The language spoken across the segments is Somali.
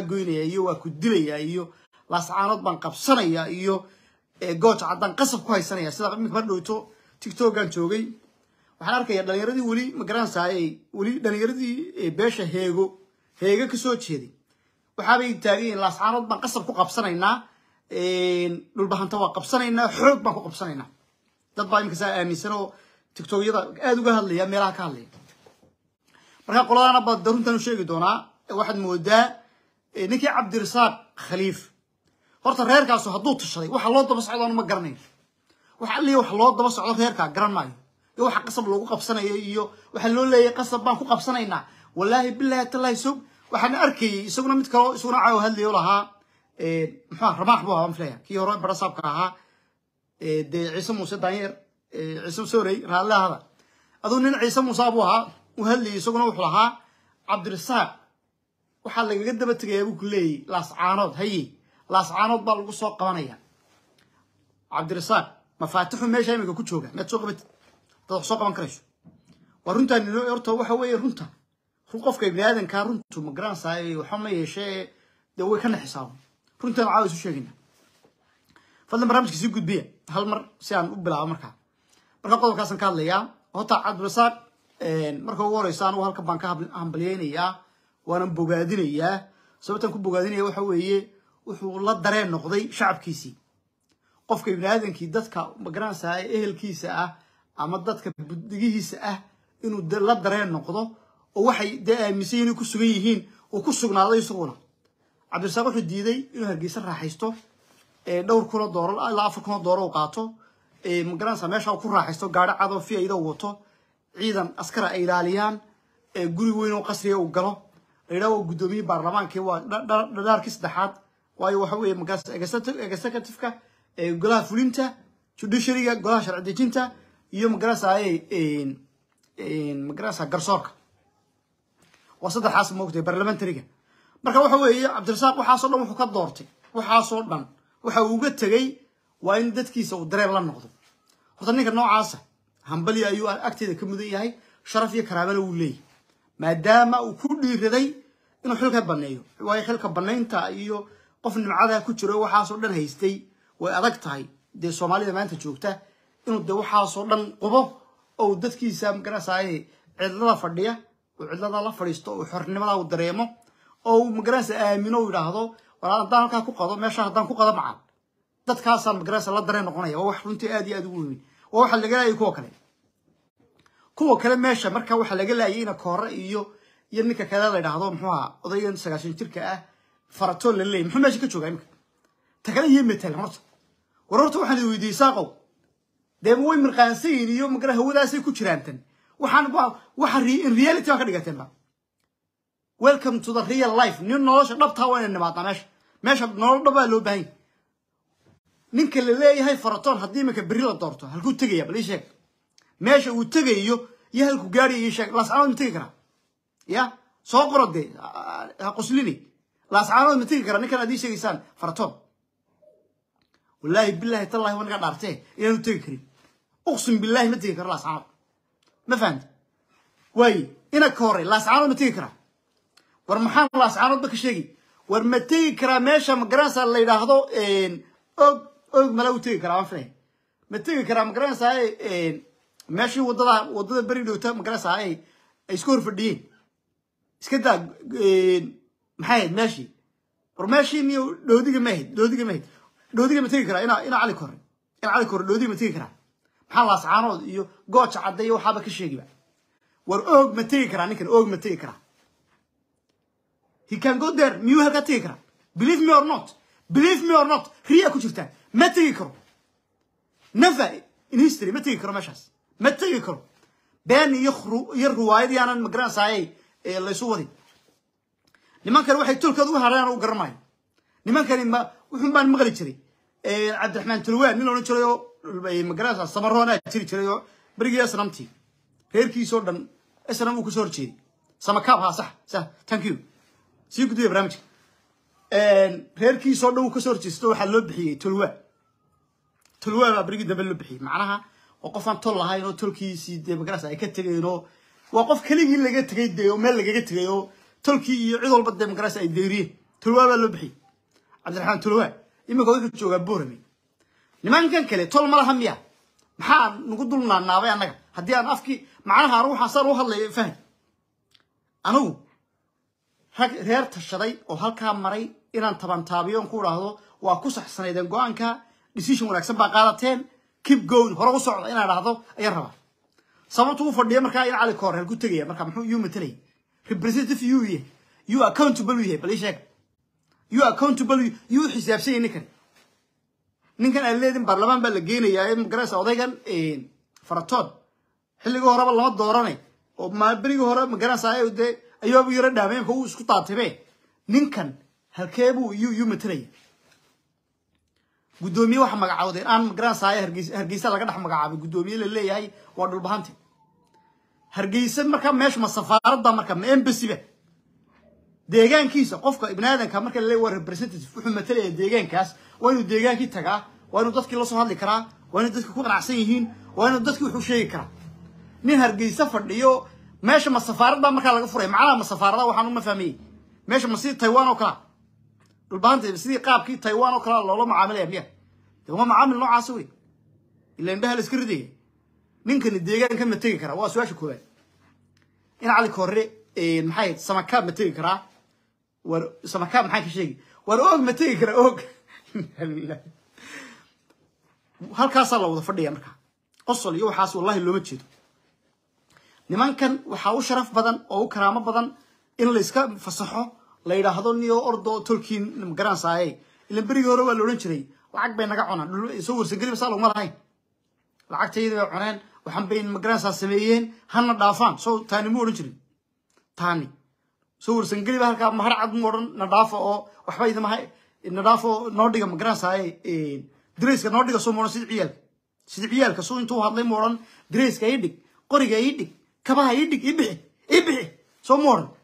goynaya iyo waa ku dilaya iyo laascaanood baan qabsanaya iyo gooja caddaan qasab ku haysanaya sida iminka mar dhowto tictokan joogay waxaan arkaya dhalinyaradii weli magaranaysaayey weli dhalinyaradii beesha heego heego kasoo jeeday waxaabay taagan yihiin laascaanood baan qasab ku qabsanaynaa dhulbahanta waa qabsanaynaa xoog baan ku qabsanaynaa dad baa iminka saa aaminsan oo tictokyada aada uga hadlaya meelaha ka hadlaya marka qoladaana baa daruntan u sheegi doonaa waxaad moodaa ninkii cabdirasaaq khaliif horta reerkaasu hadduu tashaday waxa loo daba socdoon ma garanayo wax alliya wax loo daba socdo reerkaa garan maayo iyo waxa qasab loogu qabsanayo iyo waxaa loo leeyahay qasab baan ku qabsanaynaa wallaahi bilahi tallahi sog waxaan arkayay isaguna mid kaloo isaguna caawa hadlayo lahaa muxua ramaax buu ahaa filaya kii hore barasaabka ahaa dee ciise muuse daanyeer ciise sorey raallahada aduu nin ciise muuse buu ahaa uu hadlayay isaguna wuxuu lahaa cabdirasaaq waxaa lagaga daba tegayaa buu ku leeyay laascaanood haye laascaanood baa lagu soo qabanaya cabdirasaaq mafaatixu meesha iminka ku jooga mead soo qabatid dad wax soo qaban karayso waa runtaan horta waxa weeye runta qofka ibni aadankaa runtu ma garanaysaay waxa ma yeeshee dee way ka naxisaabo runtaan caawa isu sheegayna fadlan barnaamijka sii gudbiya hal mar si aan u bilaabo markaa marka qodobkaasaan ka hadlayaa horta cabdirasaaq marka ugu horeysa anugu halkan baan ka hambalyeynayaa waanan bogaadinayaa sababtaan ku bogaadinaya waxa weeye wuxuu la dareen noqday shacabkiisii qofka ibni aadankii dadka magaranaysaa ehelkiisa ah ama dadka buddigihiisa ah inuu la dareen noqdo oo waxay dee aaminsan yihin ku sugan yihiin uu ku sugnaaday isaguna cabdirasaaq wuxuu diiday inuu hargeysa raaxaysto dhowr kunoo dooro ilaa afar kunoo dooro u qaato magaranaysaa meesha ku raaxaysto gaadho cadoo fi iyadoo wato ciidan askara ay ilaaliyaan guri weyn oo qasriga uu galo layidhaha waa guddoomiyihii baarlamaankii waa dhadhaarkii saddexaad waayo waxa weeye executiveka golaha fulinta judiciaryga golaha sharci dejinta iyo magaranaysaa magaranaysaa garsoorka waa saddexaas moogtay barlamentariga marka waxa weeye cabdirasaaq waxaasoo dhan wuxuu ka doortay waxaasoo dhan waxa uu uga tegey waa in dadkiisa uu dareen la noqdo horta ninka noocaasa hambali ayuu agteeda ka mudan yahay sharaf iyo karaamana wuu leeyahy maadaama uu ku dhiiraday inuu xilka baneeyo waayo xilka banaynta iyo qof nimcada ku jiro waxaasoo dhan haystay way adag tahay dee soomaalida maanta joogta inuu dee waxaasoo dhan qubo oo dadkiisa magaranaysaay cidlada fadhiya uu cidlada la fadhiisto uu xornimada uu dareemo oo uu magaranaysa aamino uu yidhaahdo walaal haddaan halkaa ku qado meesha haddaan ku qado macal dadkaasaan magaranaysa la dareen noqonaya waa wax runtii aad iyo aad ugu weyn waa waxa laga laayay kuwa kale kuwa kale meesha marka waxaa laga laayay ina koore iyo iyo ninka kale la yidhaahdo muxuu ahaa odaygan sagaashan jirka ah faratoon la leeyay muxuu meesha ka joogaa imika ta kale iyo metel horta war horta waxaan idin weydiiyey saaqow dee way mirqaansan yihin iyo magara hawadaasay ku jiraan tan waxaan waxa in reality baa ka dhigateen ba welcome to the real life nin nolosha dhabtaa waa ina nimaadnaa meesha meesha nolol dhabaa loo baahan ninka la leeyahay faratoon haddii iminka berri la doorto halkuu tegaya bal ii sheeg meesha uu tegayo iyo halkuu gaadhayo ii sheeg laascaanood ma tegi karaa ya soo qoro dee ha qoslini laascaanood ma tegi karaa ninkan aad ii sheegaysaan faratoon wallaahi billahi tallahi waa naga dhaartee inaanu tegi karin uqsim billahi ma tegi karo laascaanood ma fahamti waaye ina ka horey laascaanood ma tegi karaa war maxaan laascaanoodba ka sheegi war ma tegi karaa meesha magaranaysaa la yidhaahdo og og mala u tegi karaa waan filaya ma tegi karaa magaranaysaa meeshii wadada wadada beri dhowta magaranaysaa ay ay isku horfadhiyeen iska daa maxay ahayd meeshii war meeshii niyo dhoodiga ma ahayd dhoodiga ma ahayd dhoodiga ma tegi karaa ina ina cali kore ina cali kore dhoodiga ma tegi karaa maxaa laascaanood iyo gooja cadda iyo waxaaba ka sheegiba war oog ma tegi karaa ninkan oog ma tegi karaa he can go there miyuu halkaa tegi karaa believe me or not believe me or not riya ku jirtaan ma tegi karo never in history ma tegi karo meeshaas ma tegi karo been iyo iyo ruwaayad yaanan magaranaysaayay laysu wadin nimankan waxay tolkooda u hareen u garanayo nimankani ma wuxun baan maqli jiray cabdiraxmaan tulwaan nin odhan jiray oo magaranaysaa samaroonaa jiri jiray oo berigii snamtii reerkiisoo dhan snam uu kasoo horjeeday samakaab haa sax sax thank you sii gudbiya barnaamijka reerkiisoo dhan uu kasoo horjeesto waxaa loo bixiyey tulwaa tulwaa baa berigii dambe loo bixiyey macnaha waa qof aan tol lahayn oo tolkiisii dee magaranaysa ay ka tegeen oo waa qof keligii laga tegay dee oo meel lagaga tegay oo tolkii iyo cid walba dee magaranaysa ay deyriyeen tulwaa baa loo bixiyey cabdiraxmaan tulwaa iminka wuxuu joogaa boorame nimankan kale tol ma laha miya maxaa nagu dul naanaabay annaga haddii aan afkii macnaha anigu waxaan saan u hadlaya faham anigu rag reer tashaday oo halkaa maray inaan tabantaabiyo on ku idhaahdo waa ku saxsanaydeen go-aanka decision wanaagsan baa qaadateen keep going hore u socda inaan idhaahdo ayaan rabaa sababtu u fadhiya markaa in cali koor halku tegaya marka muxuu yuu matalaya representative yuu yahay you accountable yahay bal ii sheeg you accountable yuu xisaabsan yahay ninkan ninkan aan leedin baarlamaan baa la geenayaa ee magaraysa odaygan faratood xilligii horeba lama dooranay oo berigii hore magaraysa dee ayoobu yaro dhaameenka uu isku taatibe ninkan halkeebuu yuu yuu matalaya guddoomiye waxa magacaawdeen aan magaranaysaay hargeysa hargeysa laga dhex magacaabay guddoomiye la leeyahay waa dhulbahante hargeysa markaa meesha ma safaaradda marka ma embasyba deegaankiisa qofka ibni aadanka marka la leeyahy waa representative wuxuu matalaya deegaankaas waa inuu deegaankii tagaa waa inuu dadkii la soo hadli karaa waa inuu dadkii ku qanacsan yihiin waa inuu dadkii wuxuu sheegi karaa nin hargeysa fadhiyo meesha ma safaaradda markaa laga furay macnaha ma safaarada waxaan uma fahmayey meesha ma sidii taiwan oo kalea dhulbahanta sidii qaabkii taiwan oo kalea loola macaamilaya miya de waa macaamil noocaasi wey ila indhaha la iska ridaya ninkani deegaanka ma tegi karaa waa su-aasha koowaad in cali korre maxay samakaab ma tegi karaa war samakaab maxaa ka sheegi war og ma tegi karaa og halkaasaa la wada fadhiya markaa qosol iyo waxaas wallahi looma jeedo nimankan waxaa u sharaf badan oo u karaamo badan in la iska fasaxo la yidhaahdo niyo ordo tolkiin magaranaysaye ilan berigii hore waa la odhan jiray lacag bay naga cunaan soo warsangeliba saa loguma lahayn lacagtaydi bay cuneen waxaan bay magaranaysaa sameeyeen hana dhaafaan soo taani mu odhan jirin taani soo warsangeliba halkaa mahar cad mu odhan na dhaafo oo waxba idamaha na dhaafo noo dhiga magaranaysaye dareyska noo dhiga soo mu odhan sida ciyaalka sida ciyaalka suu intuu hadlay mu odhan dareyska ii dhig qoriga ii dhig kabaha ii dhig ii bixi ii bixi soo mu odhan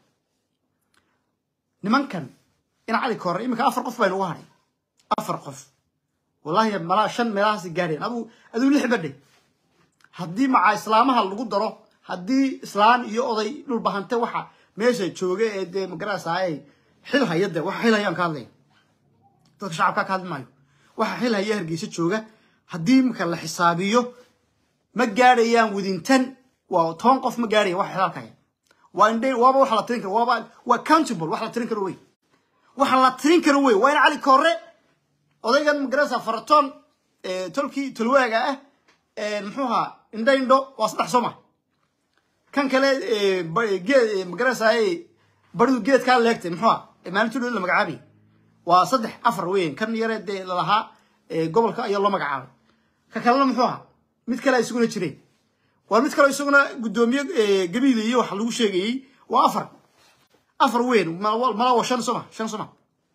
nimankan in cali koore iminka afar qof baynu uga hadhay afar qof wallahi malaa shan meelahaasi gaadheen aduu aduu lix badhay haddii macaa islaamaha lagu daro haddii islaan iyo oday dhulbahante waxa meesha jooga ee dee magarasaaye xil haya de waxa xil hayaan ka hadlaya dadka shacabkaa ka hadli maayo waxa xil haya hargeysa jooga haddii marka la xisaabiyo ma gaadhayaan widintan waa toban qof ma gaadhaya waxa xilaalka haya waa indhe waaba waxa la tirin karo waaba waa countable wax la tirin karo wey waxa la tirin karo wey waa in cali koore odaygan magarasa faratoon tolkii tolwaaga ah muxuu ahaa indho indho waa saddex soo ma kan kale geed magarasaaye baridu geedkaa leegtay muxuu aha maalintii dhow la magacaabay waa saddex afar weyn kan yare dee lalahaa gobolka ayaa loo magacaabay ka kalena muxuu ahaa mid kale isaguna jireen waa mid kale isaguna guddoomiye gabiile iyo waxa lagu sheegayey waa afar afar weyn mala waa shan soma shan soma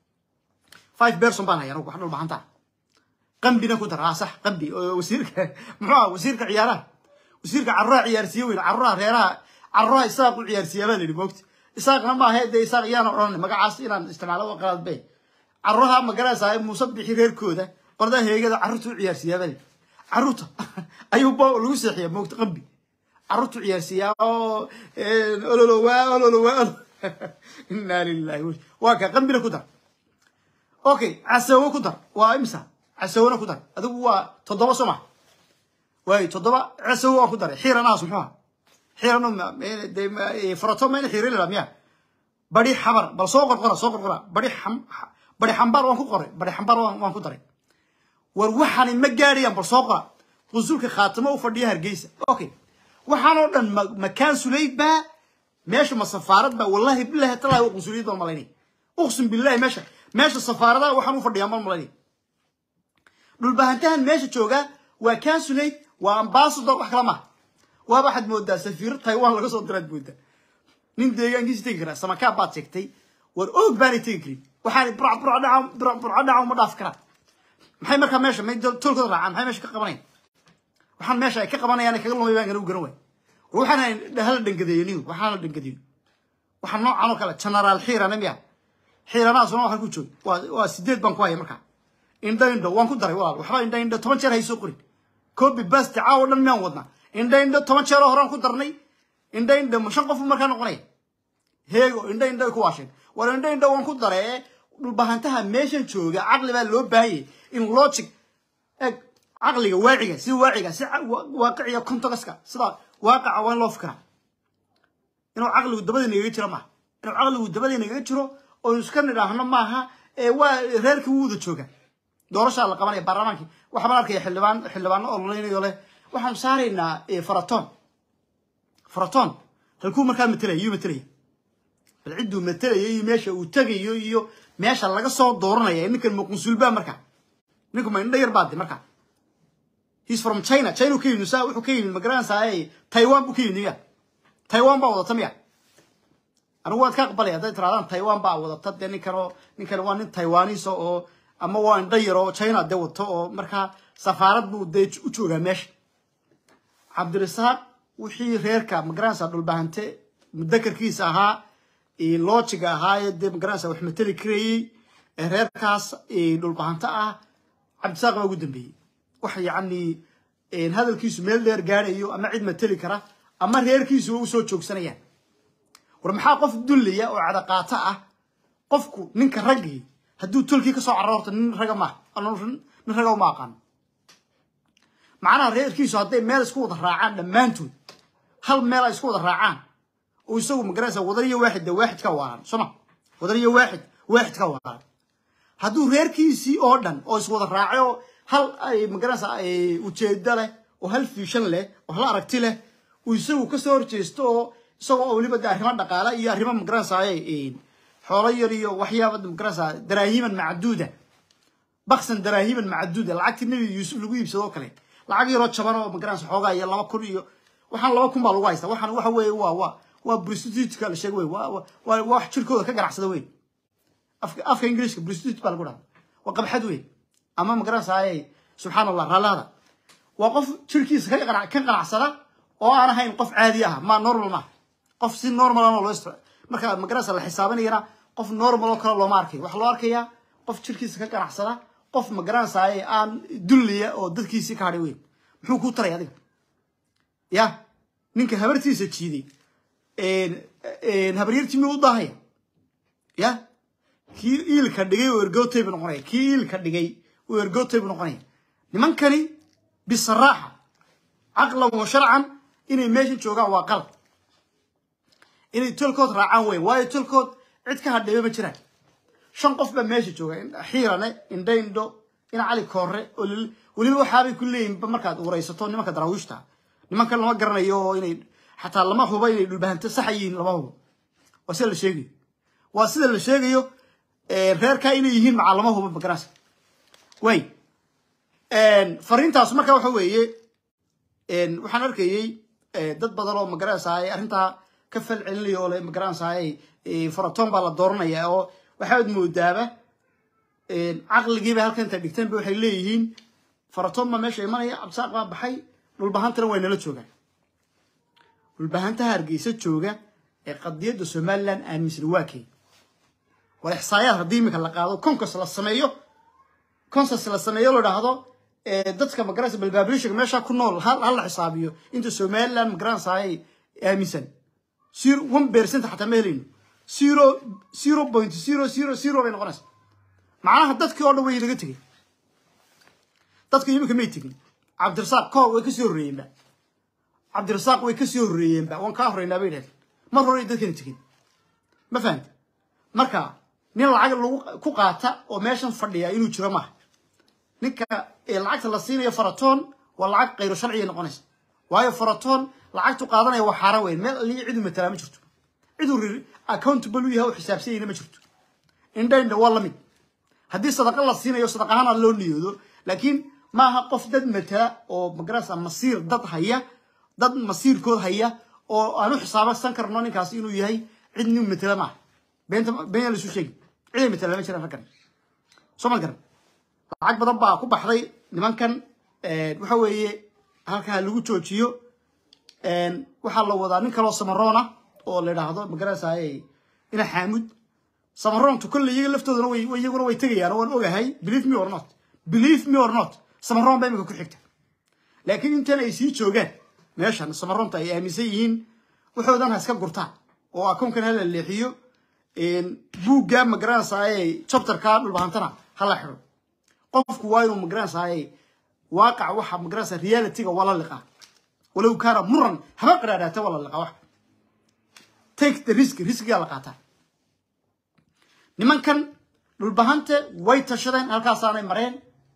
five person baan haya anugu wax dhul bahantaa qambina ku dar aa sax qambi oo wasiirka muxuu aha wasiirka ciyaaraha wasiirka carruuraha ciyaarsiiye weyn carruuraha reeraha carruuraha isaaq u ciyaarsiiyaa baa la yidhi moogta isaaqna ma ahe dee isaaq iyaana odhan magacaas inaan isticmaalo oo qalaad bay carruuraha magaraysaa muuse bixi reerkooda qordaa heegada carruurta u ciyaarsiiyaa baa la yidhi carruurta ayuu bo lagu seexiyaa moogta qambi carruurtu ciyaarsiiyaa oo ololowaa ololowaa inaa lilahi waa ka qambina ku dar okay casawo ku dar waa imsa casawona ku dar adigu waa toddoba soo ma waay toddoba casawo waa ku daray xiiranaas muxuu aha xiirano farato mayna xiirin la miya bari xabar bal soo qorqora soo qorqora bari xam bari xambaar waan ku qoray bari xambaar waan ku daray war waxaani ma gaadhayaan bal soo qora qunsulka khaatimo u fadhiya hargeysa okay waxaan oo dhan makaan sulayd baa meesha ma safaarad baa wallahi billahi talahi waa qunsuliyad baan malaynay uqsim billahi meesha meesha safaaradaha waxaan u fadhiyaa mal malaynay dhulbahantahan meesha jooga waa consulate waa ambassador wax kala maha waaba waxaad moodaa safiiro taiwan laga soo diraad moodaa nin deegaankiisa tegi karaa samakaab baad sheegtay war oog baanay tegi karin waxaan burca burca dhaca burca dhaca uma dhaaf karaan maxay markaa meesha may tolkooda raacaan maxay meesha ka qabanayaan waxaan meesha ay ka qabanayaan kaga lumay baan garan waay war waxaan hala dhangadeeyo niyo waxaan la dhangadeeyo waxaan noocan oo kale generaal xiirana miya xiiranaasuna waxaan ku joog waa waa sideed baan ku haya markaa indho indho waan ku daray walaal waxba indho indho toban jeer hay soo qorin copy basti caawo dhan miyaan wadnaa indho indho toban jeeroo horaan ku darnay indho indho shan qof markaa noqonaya heego indho indho ku waasheen war indho indho waan ku daree dhulbahantaha meeshan jooga caqli baa loo baahanyay in logic eg caqliga waaciga si waaciga si waaqiciga contexka sida waaqaca waa in loo fikiraa inuu caqligu dabada nagaga jiro maaha inuu caqligu dabada nagaga jiro oo iska nidhaahno maaha ee waa reerkii wuu wada jooga doorashaa la qabanaya baarlamaankii waxaan arkaya xildhibaan xildhibaano ololeynayo leh waxaan saaraynaa faraton faraton halkuu markaa matelaya yuu matelaya bal cidduu matelaya iyo meesha uu tegayo iyo meesha laga soo dooranaya ninkan muqunsulbaa markaa ninku ma indha yar baade markaa he's from china china ka yimid saa wuxuu ka yimid magaranaysaa taiwan buu ka yimid miya taiwan baa wadata miya anigu waad ka aqbalaya hadday tirahdaan taiwan baa wadata dee ninkanoo ninkan waa nin taiwanisa oo ama waa indha yar oo china dee wato oo markaa safaarad buu dee u joogaa meesha cabdirasaaq wixii reerka magaranaysaa dhulbahante mudakarkiisa ahaa loojiga ahaa ee dee magaranaysaa wax mateli karayey ee reerkaas dhulbahante ah cabdirasaaq baa ugu dambeeyey wax yacni hadalkiisu meel dheer gaadhayo ama cid mateli kara ama reerkiisuba usoo joogsanayaan war maxaa qof dullaya oo cadaqaato ah qofku ninka raggii hadduu tolkii ka soo carroorto nin raga maaha nin raga uma aqaano macnaha reerkiisu hadday meel isku wada raacaan dhammaantood hal meel ay isku wada raacaan oo isagu magaranaysa wadaniyo waaxid de waaxid ka waaran soma wadaniyo waaxid waaxid ka waaran hadduu reerkiisii oo dhan oo iswada raacay oo hal ay magaranaysa ujeedo leh oo hal fiishan leh oo hal aragti leh uu isagu kasoo horjeesto oo isagoo oo weliba de arrimo dhaqaale iyo arrimo magaranaysa xoolo yar iyo waxyaaba magaranaysa daraahiman macduuda baksan daraahiman macduuda lacagtii nebi yuusuf lagu iibsado oo kale lacag yaroo jaban oo magaranaysa xoogaa iyo laba kun iyo waxaan laba kun baa lagu haysta waxaan waxa weeye waa waa waa prostitutka la sheega wey waa waa wax jirkooda ka ganacsada wey afka afka ingiriiska prostitute baa lagu dhaha waa qabxad wey ama magaranaysaay subxaan allah raallahada waa qof jirkiisa ka ka ganacsada oo aan ahayn qof caadi ah ma normal maaha qof si normal ah loo istra marka magaranaysa la xisaabanayana qof normal oo kale looma arkayo waxaa loo arkayaa qof jirkiisa ka ganacsada qof magaranaysaay aan dulliya oo dadkiisii ka hadhay weyn muxuu kuu taray adiga ya ninka habartiisa jiiday habaryartii miyuu u daahaya ya kii iilka dhigay oo ergootay buu noqonaya kii iilka dhigay oo ergootay buu noqonaya nimankani bisaraaxa caqlan wa sharcan inay meesha joogaan waa qalad inay tolkood raacaan weyn waayo tolkood cid ka hadheeyo ma jiraan shan qof baa meesha jooga xiirane indho indho ina cali koore oo weliba waxaabay ku leeyihin markaad waraysato nimanka daraawiishta nimankan lama garanayo oo inay xataa lama hubo inay dhulbahanto saxa yihiin lama hubo waa sida la sheegayo waa sida la sheegayo reerkaa inay yihiin macaa lama hubo magaranaysa way fariintaas marka waxa weeye waxaan arkayey dad badan oo magaranaysaay arrintaa ka fal celinaya oo le magaranaysaay faratoon baa la dooranaya oo waxaad moodaaba caqligiiba halkan inta dhigteen ba waxay leeyihiin faratoon baa meesha imanaya cabdisaaq baa baxay dhulbahantana way nala joogaan dhulbahantaha hargeysa jooga ee qadiyadda somaliland aaminsan waa kay war ixsaayaad haddii iminka la qaado konkos la sameeyo consas la sameeyo la idhaahdo dadka magaranaysa balbaablishiga meesha ku nool hal la xisaabiyo inta somaliland magaranaysaay aaminsan zero one percent xataa ma helayno zero zero point zero zero zero bay noqonaysa macnaha dadkii oo dhan way naga tegey dadka iminka may tegin cabdirasaaq koor way kasii horreeyeenba cabdirasaaq way kasii horreeyeenba waan kaa horreynaa bay idhahdeen mar hore dadkana tegin ma fahamta marka nin lacag lagu ku qaata oo meeshan fadhiya inuu jiro maaha ninka lacagta la siinayo faratoon waa lacag kayro sharciya noqonaysa waayo faratoon lacagtu qaadanaya waa xaaraan weyn meel aliya cidu matalaa ma jirto ciduu rir accountable u yahay oo xisaabsanyayna ma jirto indha indha waa lamid haddii sadaqa la siinayo sadaq ahaan loo niyoodo laakiin maaha qof dad matala oo magarasa masiir dad haya dad masiirkood haya oo aan u xisaabasan karno ninkaas inuu yahay cid nin matala maaha beenta been la isu sheegi ciday matala ma jiraan raggan soo ma garan lacag badan baa ku baxday nimankan waxa weeye halkaa lagu joojiyo waxaa la wadaa nin kaloo samaroona oo la idhaahdo magarasaaye ina xaamud samaroontu kolle iyaga laftoodana way iyaguna way tegayaan waan ogahay believe me or not believe me or not samaroon baa imika ku xigta laakiin intan ay sii joogaan meeshan samaroonta ay aaminsan yihiin waxoodan ha iska gurtaan oo akoonkan hala leexiyo buuggaa magaranaysaay chapterka dhulbahantana hala xidho qofku waa inuu magaranaysaay waaqac waxa magaranaysa realityga waa la liqaa walow kaana muran haba qaraadhaata waa la liqaa wax take the risk riskigaa la qaataa nimankan dhulbahante way tashadeen halkaasaanay mareen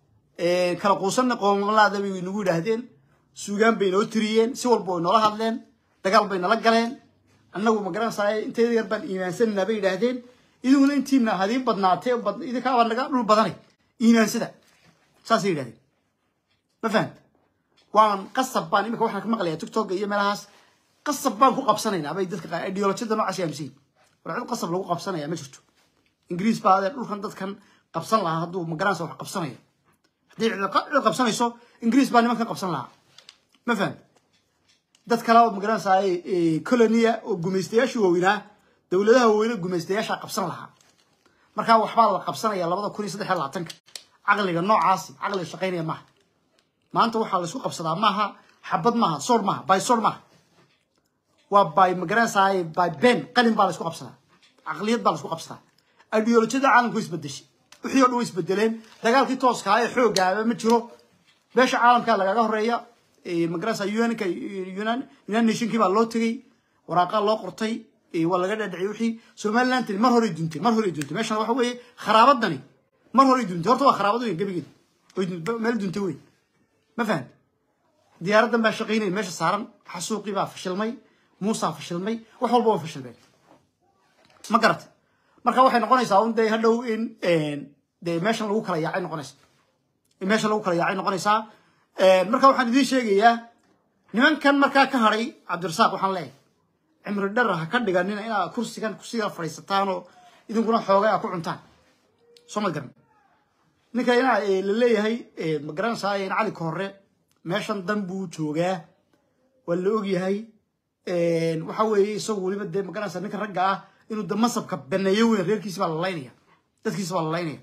kala quusanna qoomalaada bay nagu yidhaahdeen suugaan bay noo tiriyeen si walba way noola hadleen dagaal bay nala galeen annagu magaranaysaay inteeda yar baan iimaansananaa bay yidhaahdeen idiguna intiina hadiin badnaatee idinkaabaa naga dhul badanay iimaansada saasay yidhahdeen ma fahamt waan qasab baan imika waxaan ka maqlayaa tiktok iyo meelahaas qasab baan ku qabsanaynaa bay dadka qaar ideolojiyada noocaas aaminsan war cid qasab lagu qabsanaya ma jirto ingiriis baa adee dhulkan dadkan qabsan lahaa hadduu magaranaysa wax qabsanaya haddii cid qabsanayso ingiriis baa nimankan qabsan lahaa ma fahamt dad kale oo magaranaysaay colonia oo gumaystayaashii waaweynaa dowladaha waaweyne gumaystayaashaa qabsan lahaa markaa waxbaa la qabsanaya labada kun iyo saddex iyo labaatanka caqliga noocaasi caqliga shaqaynaya maaha maanta waxaa laisku qabsadaa maaha xabad maaha soor maaha by soor maaha waa by magaranaysaay by ben qalin baa laisku qabsadaa caqliyad baa laisku qabsadaa ideolojiyada caalamku way isbedeshay wixii o dhan way isbedeleen dagaalkii tooska ee xoogaaba ma jiro beesha caalamka lagaga horeeya magaranaysa unka united nationkii baa loo tegey waraaqaa loo qortay waa laga dhadhiciyay wixii somaliland mar horey duntay mar horey duntay meeshan waxa weeye kharaabadani mar horey duntay horta waa kharaabad weyn gebigeed meel duntay weyn ma fahan diyaaraddan baa shaqaynaya meesha saaran xasuuqii baa fashilmay muusaa fashilmay wax walba waa fashilmeen ma garata marka waxay noqonaysaa un dee hadhow in dee meeshan lagu kala yaacay noqonaysa in meesha lagu kala yaacay noqonaysaa marka waxaan idiin sheegayaa nimankan markaa ka hadhay cabdirasaaq waxaan leeyahay cimri dhar ha ka dhiganina inaad kursigan kursiga fadhiisataan oo idinkuna xoogay a ku cuntaan soo ma garan ninka inaa la leeyahay ma garanaysaa in cali ka hore meeshan dan buu joogaa waa la ogyahay waxa weeye isagu weliba dee ma garanaysaa ninka ragga ah inuu de masabka baneeyo weyn reerkiisi baa la laynaya dadkiisi baa la laynaya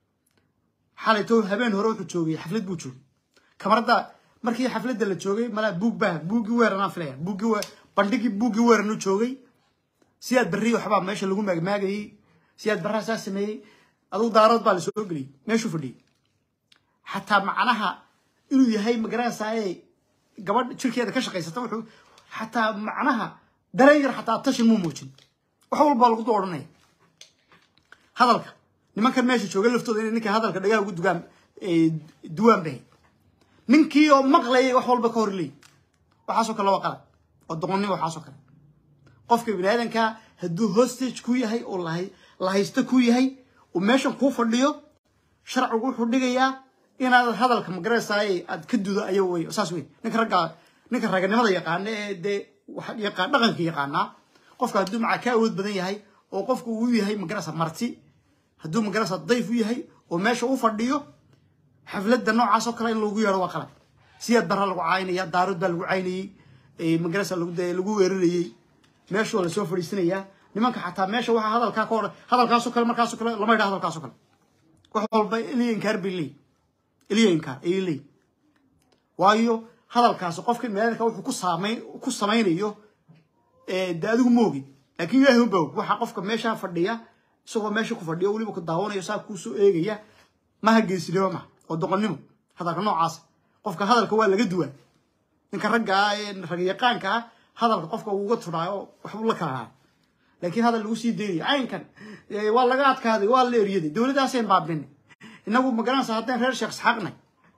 xalayto habeen hore wuxuu joogay xaflad buu joogay kamarada markii xafladda la joogay malaa buug baa buuggii weeranaan filaya buuggii we bandhigii buuggii weeranu joogay siyaad berri waxbaa meesha lagu maagmaagayey siyaad barraa saa sameeyey adugu daarood baa la soo geliyey meeshuu fadhiyey xataa macnaha inuu yahay magaranaysaay gabadh jirkeeda ka shaqaysata wuxuu xataa macnaha dareen yar xataa tashin muu muujin wax walbaa lagu doo odhanaya hadalka nimankan meesha jooga laftooda inay ninka hadalka dhagaha ugu dugaan duwaan bay ninkii oo maqlayay wax walba ka hor leey waxaasoo kale waa qalad oo doqonnimo waxaasoo kale qofka bini aadanka hadduu hostage ku yahay oo la haysto ku yahay uu meeshan kuu fadhiyo sharcigu wuxuu dhigayaa inaad hadalka magaranaysaay aad ka dudo ayo wey saas wey ninka ragga ninka raganimada yaqaana ee dee yaqaan dhaqanka yaqaanaa qofka hadduu macaa ka awood badan yahay oo qofka uu yahay magaranaysa marti hadduu magaranaysa dayf u yahay oo meesha u fadhiyo xafladda noocaas oo kale in lagu yeero waa qalad siyaad barra lagu caynaya daarood baa lagu caynayey magaranaysa lagu weerarayey meeshu waa lasoo fadhiisanayaa nimanka xataa meesha waxa hadalkaa ka hor hadalkaasoo kale markaasoo kale lama yidhaha hadalkaasoo kale wax walba eliya inkaar bay leeyihin eliya inkaar ayay leeyihin waayo hadalkaasi qofka meelalka wuxuu ku saamayn ku samaynayo de adigu moogi laakiin ilaahi unba og waxa qofka meesha fadhiya isagoo meesha ku fadhiya weliba ku daawanayo saa kuusoo eegaya maha geesinimo maha oo doqonnimo hadalka noocaas qofka hadalka waa laga duwaa ninka ragga ah ee ragyaqaanka ah hadalka qofka uga tudhaayo waxbuu la kala haa laakiin hadal lagu sii daynaya caynkan waa laga adkaaday waa la eryaday dowladdaaseen baabinay inagu magaranaysa haddaan reer sheekh isxaaqnay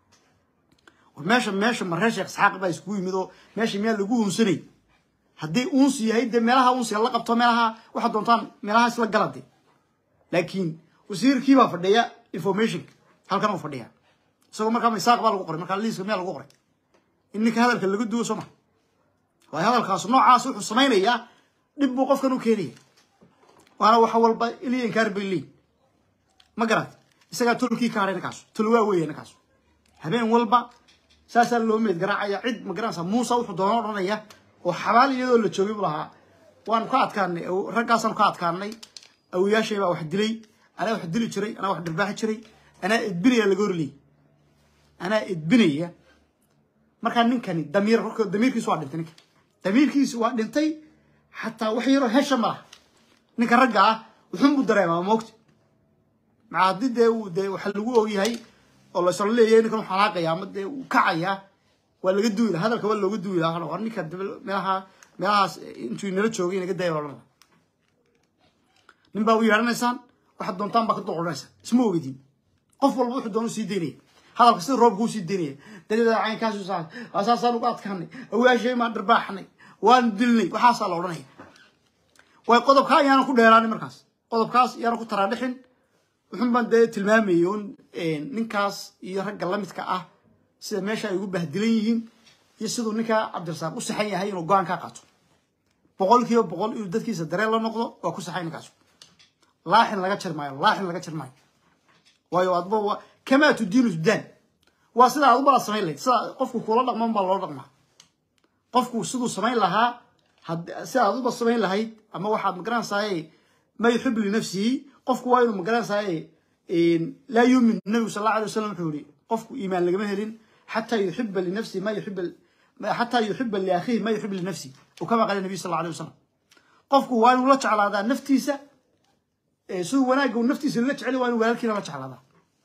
war meesha meesha ma reer sheekh isxaaq baa iskugu yimid oo meesha miyaa lagu uunsanay haddii uunsi yahay dee meelaha uunsiga la qabto meelaha waxaad doontaan meelaha isla galade laakiin wasiirkii baa fadhiya informationka halkan uu fadhiya isagoo markaa misaaq baa lagu qoray markaa liiska miyaa lagu qoray in ninka hadalka laga duwo soo ma waayo hadalkaas noocaas wuxuu samaynayaa dhib buu qofkan u keenaya waana waxa walba iliya inkaar bay leeyihin ma garat isagaa tolkii ka hadhay ninkaasu tol waa weeye ninkaasu habeen walba saasaa loo meed garaacaya cid ma garanaysa muuse wuxuu doona odhanaya oo xabaal iyadoo la joogay buu lahaa waanu ka adkaanay raggaasaanu ka adkaanay awiyaashay baa wax dilay anaa wax dili jiray anaa wax dhirbaaxi jiray anaa edbinaya laga horleyay anaa edbinaya markaa ninkani damiir damiirkiisu waa dhintay ninka damiirkiisu waa dhintay xataa wax yaroo hesha ma laha ninka ragga ah wuxuun buu dareemaa moogta maca haddii dee uu dee waxa lagu ogyahay oo la isla leeyahay ninkan uu xanaaqaya ama dee uu kacayaa waa laga duwi laha hadalka waa looga duwi laha war ninka meelaha meelahaas intuu inala joogay inaga daya odhan nin baa u yeedhanaysaan waxaad doontaan baa ka doqoranaysaa isma ogedin qof walba wuxuu doonu sii daynaya hadalka sida roobka uu sii daynaya dalidaa caynkaasu saa asaasaan uga adkaanay awaashay maan dharbaaxnay waan dilnay waxaasaa la odhanaya way qodobkaa ayaana ku dheeraanin markaas qodobkaas ayaana ku taraadhixin wuxun baan dee tilmaamayay un ninkaas iyo ragga lamidka ah sida meesha ay ugu bahdilan yihiin iyo siduu ninkaa cabdirasaaq u saxan yahay inuu go-aan kaa qaato boqol kiiba boqol inuu dadkiisa dareen la noqdo waa ku saxay ninkaas laaxin laga jar maayo laaxin laga jar maayo waayo adba waa kamaa tudiinu tudaan waa sida aad u bala samayn lahayd sida qofku kula dhaqman baa loo dhaqmaa qofku siduu samayn lahaa sida aad uba samayn lahayd ama waxaad magaranaysaay ma yuxib linafsihi qofku waa inuu magaranaysaay laa yuumin nabigu sal alla alay wasalam wuxuu yihi qofku iimaan lagama helin xataa yuxiba linafsihi ma yuxib xataa yuxiba liakhihi ma yuxib linafsihi uu kama qala nabiy sal alla alay wasalam qofku waa inuu la jeclaadaa naftiisa siduu wanaagga uu naftiisa la jecel waa inuu walaalkiina la jeclaadaa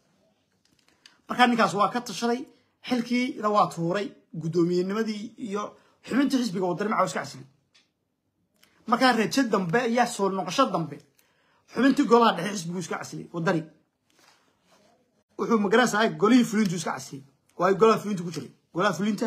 markaa ninkaas waa ka tashaday xilkiina waa tuuray guddoomiyennimadii iyo xubintii xisbiga wadani maca iska casilay markaa rajo dambe ayaa soo noqosho dambe xubintii golaha dhexe xisbigu iska casilay wadani wuxuu magaranaysaa golihii fulintu iska casilay waayo golaha fulinta ku jiray golaha fulinta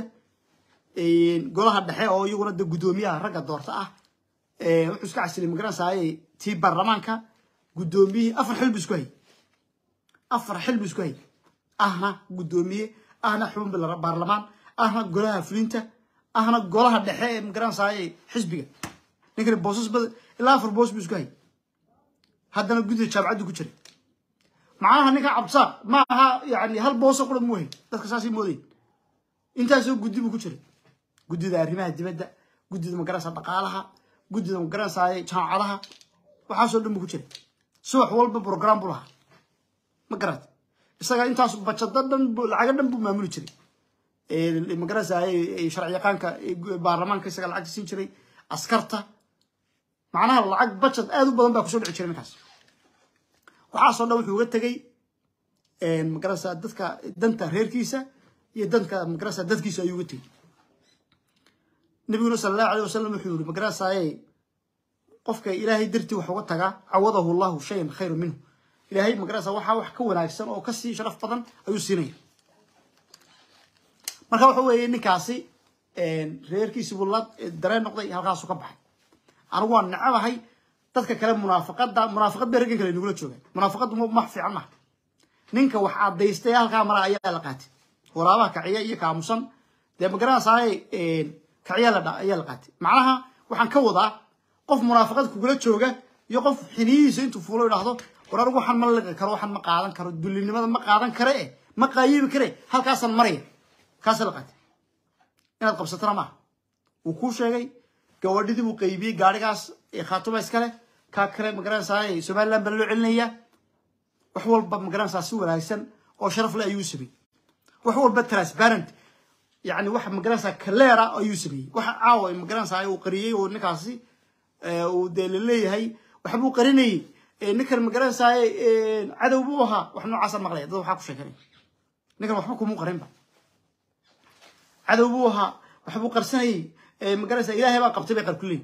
golaha dhexe oo iyaguna de guddoomiyaha ragga doorta ah wuxuu iska casilay magaranaysaa tii baarlamaanka guddoomiyihii afar xil bu isku hayay afar xil bu isku hayay ahna guddoomiye ahna xubin baarlamaan ahna golaha fulinta ahna golaha dhexe ee magaranaysaay xisbiga ninkani boosas bad ilaa afar boos bu isku hayay haddana guddiga jaamacaddu ku jiray macnaha ninka cabdisaaq ma aha yani hal booso qura muu hay dadka saasay moodayn intaasoo guddi buu ku jiray guddida arrimaha dibadda guddida magaranaysa dhaqaalaha guddida magaranaysaay jaamacadaha waxaasoo dhan buu ku jiray subax walba program buu lahaa ma garata isaga intaas bajado dhan lacago dhan buu maamuli jiray magaranaysaay sharci yaqaanka baarlamaanka isaga lacagta siin jiray askarta macnaha lacag bajad aad u badan baa kusoo dhici jiray ninkaas waxaasoo dhan wuxuu uga tegey magaranaysaa dadka danta reerkiisa iyo danka magaranaysaa dadkiisa ayuu uga tegey nabiguna sala allahu alayh wasalam wuxuu yiri magaranaysaay qofka ilaahay dartii wax uga tagaa cawadahu llahu shayan khayru minhu ilaahay magaranaysaa waxaa wax ka wanaagsan oo kasii sharaf badan ayuu siinaya marka waxa weeye ninkaasi reerkiisi buu la dareen noqday halkaasuu ka baxay anigu waan necabahay dadka kale munaafaqada munaafaqad bay raggan kale nagula joogaan munaafaqaddu max fiican maha ninka wax cadaystay halkaa mara ayaa la qaatay waraabaha kaciya iyo kaamusan dee magaranaysaay kaciya la ayaa la qaatay macnaha waxaan ka wadaa qof munaafaqad kugula jooga iyo qof xiniyihiisa intuu fuulo idhaahdo war anigu waxaan ma liqi karo waxaan ma qaadan karo dullinimada ma qaadan kare eh ma qaayibi kare halkaasaan maraya kaasa la qaatay inaad qabsatana maaha wuu kuu sheegay gawadhidii buu qaybiyey gaarigaas khaatuma iskale kaa kale magaranaysaa somaliland baa loo celinaya wax walba magaranaysaa si wanaagsan oo sharaf leh ayuu sameeyey wax walba transparent yani wax magaranaysaa kaleera ayuu sameeyey waxa caawa magaranaysaa uu qariyey oo ninkaasi uu dee laleeyahay waxbuu qarinayey ninkan magaranaysaa cadow buu ahaa wax noocaasa maqlaya dad waxaa ku sheekanay ninkan waxba kumuu qarinba cadow buu ahaa waxbuu qarsanayey magaranaysaa ilaahay baa qabtay bay qarkuleey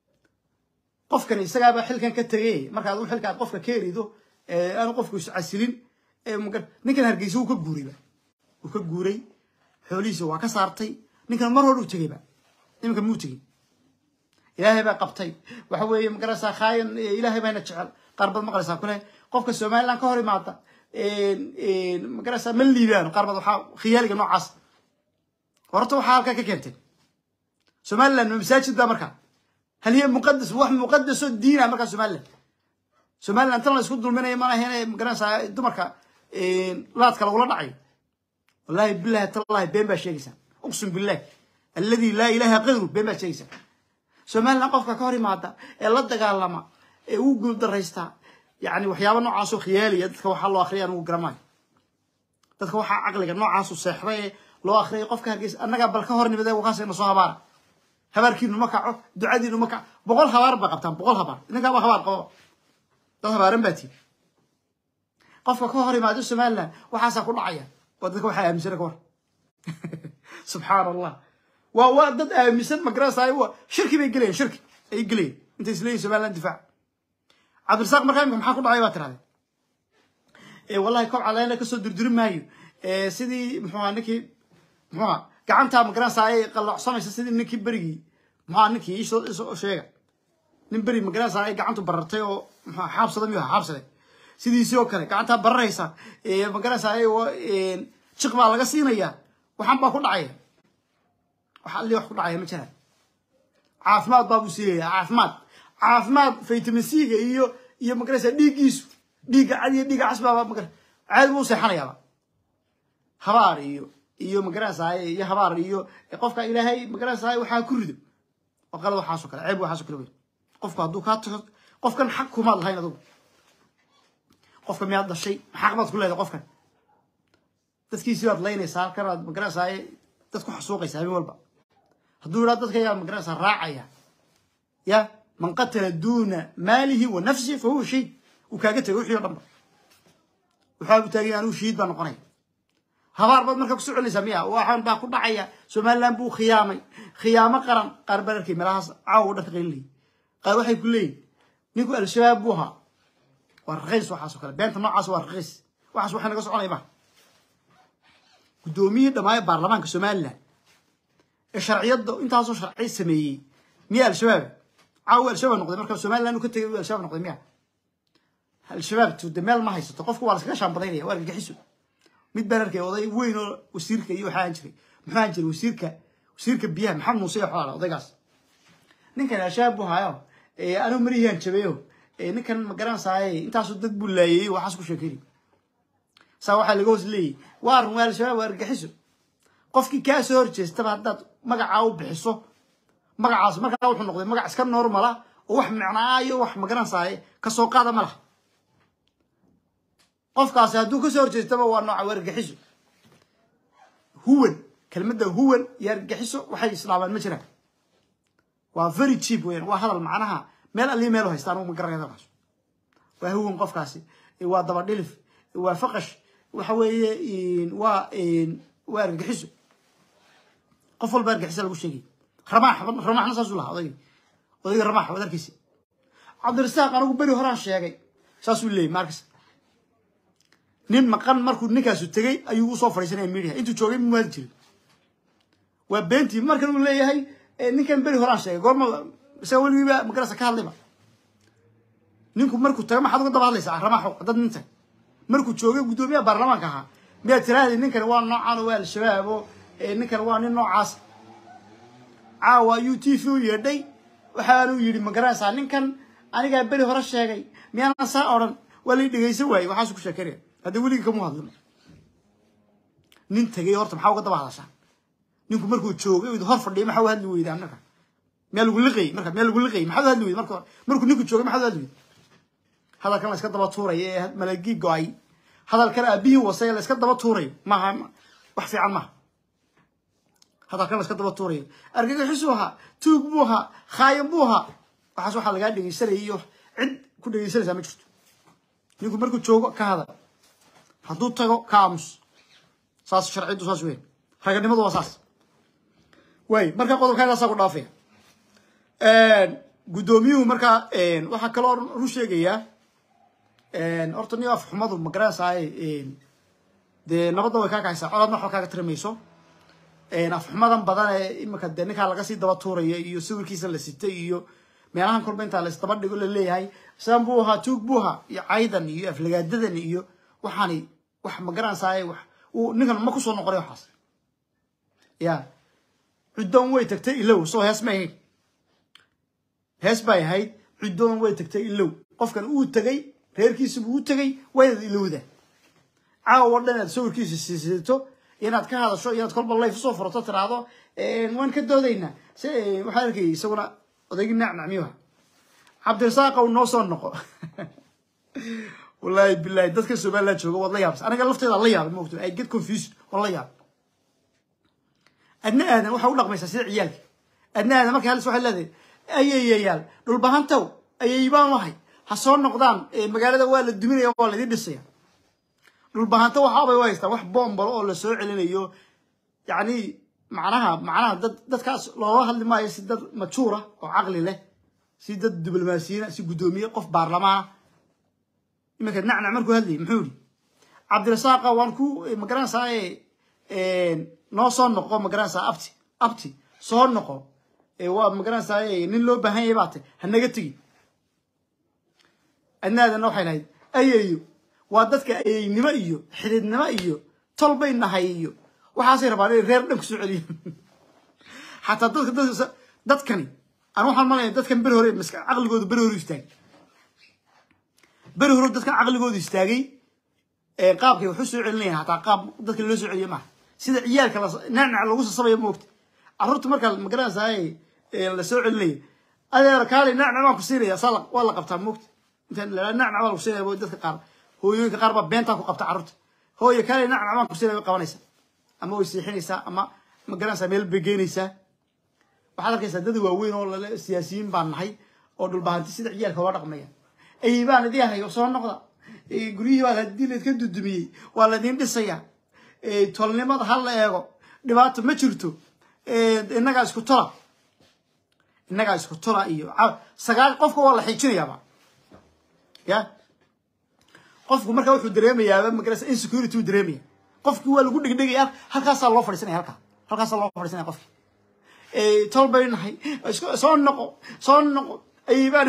qofkani isagaaba xilkan ka tegay markaad u xilka aad qofka ka erido aanu qofku iscasilin ninkan hargeysa wuu ka guurayba wuu ka guuray xoolihiisa waa ka saartay ninkan mar hore u tegayba iminka muu tegin ilaahay baa qabtay waxa weeye magaranaysaa khaayan ilaahay bayna jecel qaar baad maqlaysaa kule qofka somaliland ka hor imaada magaranaysaa ma liibaano qaar baad waxaa khiyaaliga noocaas horta waxaa halkaa ka keentay somaliland ma masaajid baa markaa hal hiya muqadas wax muqadasoo diina markaa somaliland somaliland tan la isku dulminaya mana ahayn magaranaysaa dumarka laadka lagula dhacayo wallahi billahi tallahi been baa sheegaysaa uqsum billah alladii laa ilaha kayru been baa sheegaysaa somaliland qofka ka hor imaada ee la dagaalama ee uu guuldaraysta yani waxyaaba noocaasoo khiyaaliya dadka waxaa loo akriya anugu garamaayo dadka waxaa caqliga noocaasu seexday ee loo akriyay qofka hargeysa annagaa bal ka hor nimidee wakaasayna soo habaara habaarkiinu ma kaco ducadiinu ma kaco boqol habaar ba qabtaan boqol habaar ninkaaba habaar qabo dad habaaran baa tii qofka ka hor imaado somaliland waxaasaa ku dhacaya waa dadka waxaa aaminsana ka war subxaan allah waa waa dad aaminsan magarasaayo waa shirki bay gelayeen shirki ay gelayeen intay isleeyihin somaliland difaac cabdirasaaq markaa imika maxaa ku dhacay baa tirahdeen wallahi kob caleena kasoo durduri maayo sidii muxuuha ninkii muxuuha gacantaa magaranasaaye qalloocsamaysa sidii ninkii berigii muxuha ninkii isoo sheega nin beri magaranasa ay gacantu barartay oo muxuha xaabsada miyuu ahaa xaabsaday sidiisii oo kale gacantaa bararaysa magaranasaaye jiq baa laga siinayaa waxaan baa ku dhacaya wax alli wax ku dhacaya ma jiraan caafimaad baa buu siiyaya caafimaad caafimaad vitamin c-ga iyo iyo magarasa dhiiggiisu dhiigga cad iyo dhiigga casbaaba magar caadi buu seexanayaaba habaar iyo iyo magarasaaye iyo habaar iyo qofka ilaahay magarasaaye waxaa ku rido oo qalad waxaasoo kale ceeb waxaasoo kale wey qofku hadduu kaa tago qofkan xaq kumaad lahayn adugu qofka miyaad dhashay xaq baad ku leedahay qofkan dadkiisii baad laynaysaa halkan aad magarasaaye dad ku xasuuqaysa habeen walba hadduu idhaa dadkaygaa magarasa raacaya ya man qatala duuna maalihi wa nafsihi fa huwa shahiid uu kaaga tegay wixii o dhan ba waxaabu taagay anuu shahiid baa noqonaya habaar baad markaa kusoo celinaysaa miya waxaan baa ku dhacaya somaliland buu khiyaamay khiyaamo qaran qaar baan arkay meelahaas caawa dhan ka qaylinayay qaar waxay ku leeyihin ninku al-shabaab buu ahaa waa raqiis waxaas oo kale beenta noocaas waa raqiis waxaas waxay naga soconaya maha guddoomiyihii dhamaayo baarlamaanka somaliland ee sharciyadda intaasoo sharci sameeyey miya al-shabaab caawa al-shabaab noqday marka somaliland uu ka tegay al-shabaab noqday miya al-shabaab tuude meel ma haysato qofku waa laskaga shaambadaynaya waa argagixiso mid baan arkay oday weyn oo wasiirka iyo waxaa jiray muxuu aan jiray wasiirka wasiirka biyaha maxamed muuse iyo xoolaha odaygaas ninkan al-shabaab buu haayo anuu marihiyaan jabeeyo ninkan ma garanaysaay intaasoo dad buu laayey waxaas ku sheekayni saa waxaa laga hoos leeyahy waa run waa al-shabaab waa argaxiso qofkii kaa soo horjeestaba haddaad magacaa u bixiso magacaas markaa wuxuu noqday magac iska normala oo wax micnaayo wax magaranaysaay kasoo qaada ma laha qofkaasi hadduu kasoo horjeestaba waa nooca waa argaxiso huwan kelmadda huwan iyo argaxiso waxay islaamaan ma jiraan waa very cheap weyan waa hadal macnaha meel allii meel haysta anugu ma garanaya dalkaas waa huwan qofkaasi waa daba dhilif waa faqash waxa weeye waa waa argaxiso qof walba argixisa lagu sheegay ramaax ramaaxna saasuu lahaa odayga odayga ramaax waad arkaysa cabdirasaaq anigu beri horaan sheegay saasuu leeyay markas nin maqan markuu ninkaasu tegey ayuu usoo fadhiisanaya media intuu joogay mu maadi jirin waa beentii markan uu leeyahay ninkan beri horaan sheegay goorma isaga weligiiba magarasa ka hadlayba ninku markuu tago maxaad uga daba hadlaysaa ramaaxo dad nin tag markuu joogay guddoomiyaha baarlamaanka ahaa miyaad tiraahday ninkan waa noocan oo waa al-shabaab oo ninkan waa nin noocaas caawa ayuu t v u yeedhay waxaanuu yidhi magaranaysaa ninkan anigaa beri hore sheegay miyaanan saa odhan waa lai dhegaysan waayey waxaasu ku sheekeynaya hadda weligii kamu hadlin nin tegay horta maxaa uga daba hadashaa ninku markuu joogay hor fadhiya maxaa u hadli weyda annaka miyaa lagu liqayy marka miyaa lagu liqayy maxaad u hadli weyda marka markuu ninku joogay maxaad u hadli weyda hadalkan la iska daba tuurayo ee malagii go-ay hadalkan aabihii wasay la iska daba tuurayo maaha wax fiican maaha hadalkan la iska daba tuurayo argagixisuu ahaa tuug buu ahaa khaayan buu ahaa waxaas waxaa lagaa dhegaysanaya iyo cid ku dhegaysanaysaa ma jirto ninku markuu joogo ka hadal hadduu tago ka aamus saas sharciddu saas weyn raganimadu waa saas waay marka qodobkaagaasaa ku dhaafaya guddoomiyuhu markaa waxaa kaloo ru sheegayaa horta ni af xumadu magaranaysaay dee nabadda way kaa kaxaysaa colaadna waxba kaaga tirimayso afxumadan badan ee imika dee ninkaa laga sii daba tuuraya iyo sawirkiisa la sitay iyo meelahan kolba intaa laisdaba dhigo laleeyahay saan buu ahaa tuug buu ahaa iyo caydan iyo aflagaadadan iyo waxaani wax magaranaysaay wax uu ninkan ma kusoo noqonay waxaas ya cuddoon way tagtay ilow soo hees may ahayd hees bay ahayd cuddoon way tagtay ilow qofkan uu tegay reerkiisibuu u tegay waynaad ilowda caawa dhan inaad sawirkiisa siisito inaad ka hadasho inaad kolba layf usoo furato tiraahdo waan ka doodaynaa s waxaa arkayay isaguna odaygii nacnacmiyuha cabdirasaaqow noo soo noqo wallaahi bilahi dadka somaliland jooga waad la yaabsa aniga lafteeda la yaabay maogto i get confused waan la yaabay adna aadan waxaa u dhaqmaysaa sida ciyaalka adna aadan markay halis waxay leedahay ayayayaal dhulbahantow ayay baan lahay ha soo noqdaan magaalada waa la duminaya waa laidin dhisaya dhulbahanta waxaabay u haystaan wax boombalo oo la soo celinayo yacni macnaha macnaha dad dadkaas looga hadli maayo si dad majuura oo caqli leh si dad diblomaasiyiina si guddoomiye qof baarlamaana iminka nacnac markuu hadlayay muxuu yihi cabdirasaaqa waan ku magaranaysaa noo soo noqo magaranaysaa abti abti soo noqo waa magaranaysaa nin loo baahan yahay baate hanaga tegi adnaadana waxay lahayd ayayo waa dadka ayaynimo iyo xididnimo iyo tol bay nahay iyo waxaasay rabaan inay reer dhan ku soo celiyo xataa dadka dadka dadkani aan waxaan malaya dadkan beri hore maska caqligooda beri hore istaagay beri hore dadkan caqligooda istaagay qaabkay wax u soo celinayaan hataa qaab dadka loo soo celiyo maaha sida ciyaalka nacnac lagu sasabayo moogta carruurta markaa magaranaysaa la soo celinayo adeer kaali nacnac baan ku siinaya saa waa la qabtaa moogta intaan la nacnac baa lagu siinaya dadka qaar hooyooyinka qaar baa beentaa ku qabta carruurta hooyo kaali nacnac baan ku siinaya way qabanaysaa ama way siixinaysaa ama magaranaysaa meel bay geynaysaa waxaad arkaysaa dad waaweyn oo lale siyaasiyiin baan nahay oo dhulbahanti sida ciyaalka loo dhaqmaya ay baan idin hayo soo noqda guryihii baa hadii laydka dudumiyey waa laydin dhisaya tolnimada ha la eego dhibaato ma jirto innagaa isku tola innagaa isku tola iyo sagaal qofka waa la xiijinayaaba ya qofku marka wuxuu dareemayaaba magarasa insecurity uu dareemaya qofki waa lagu dhegdhegaya halkaasaa loo fadhiisanaya halkaa halkaasaa loo fadhiisanaya qofki tol bay nahay soo noqo soo noqo ayibaan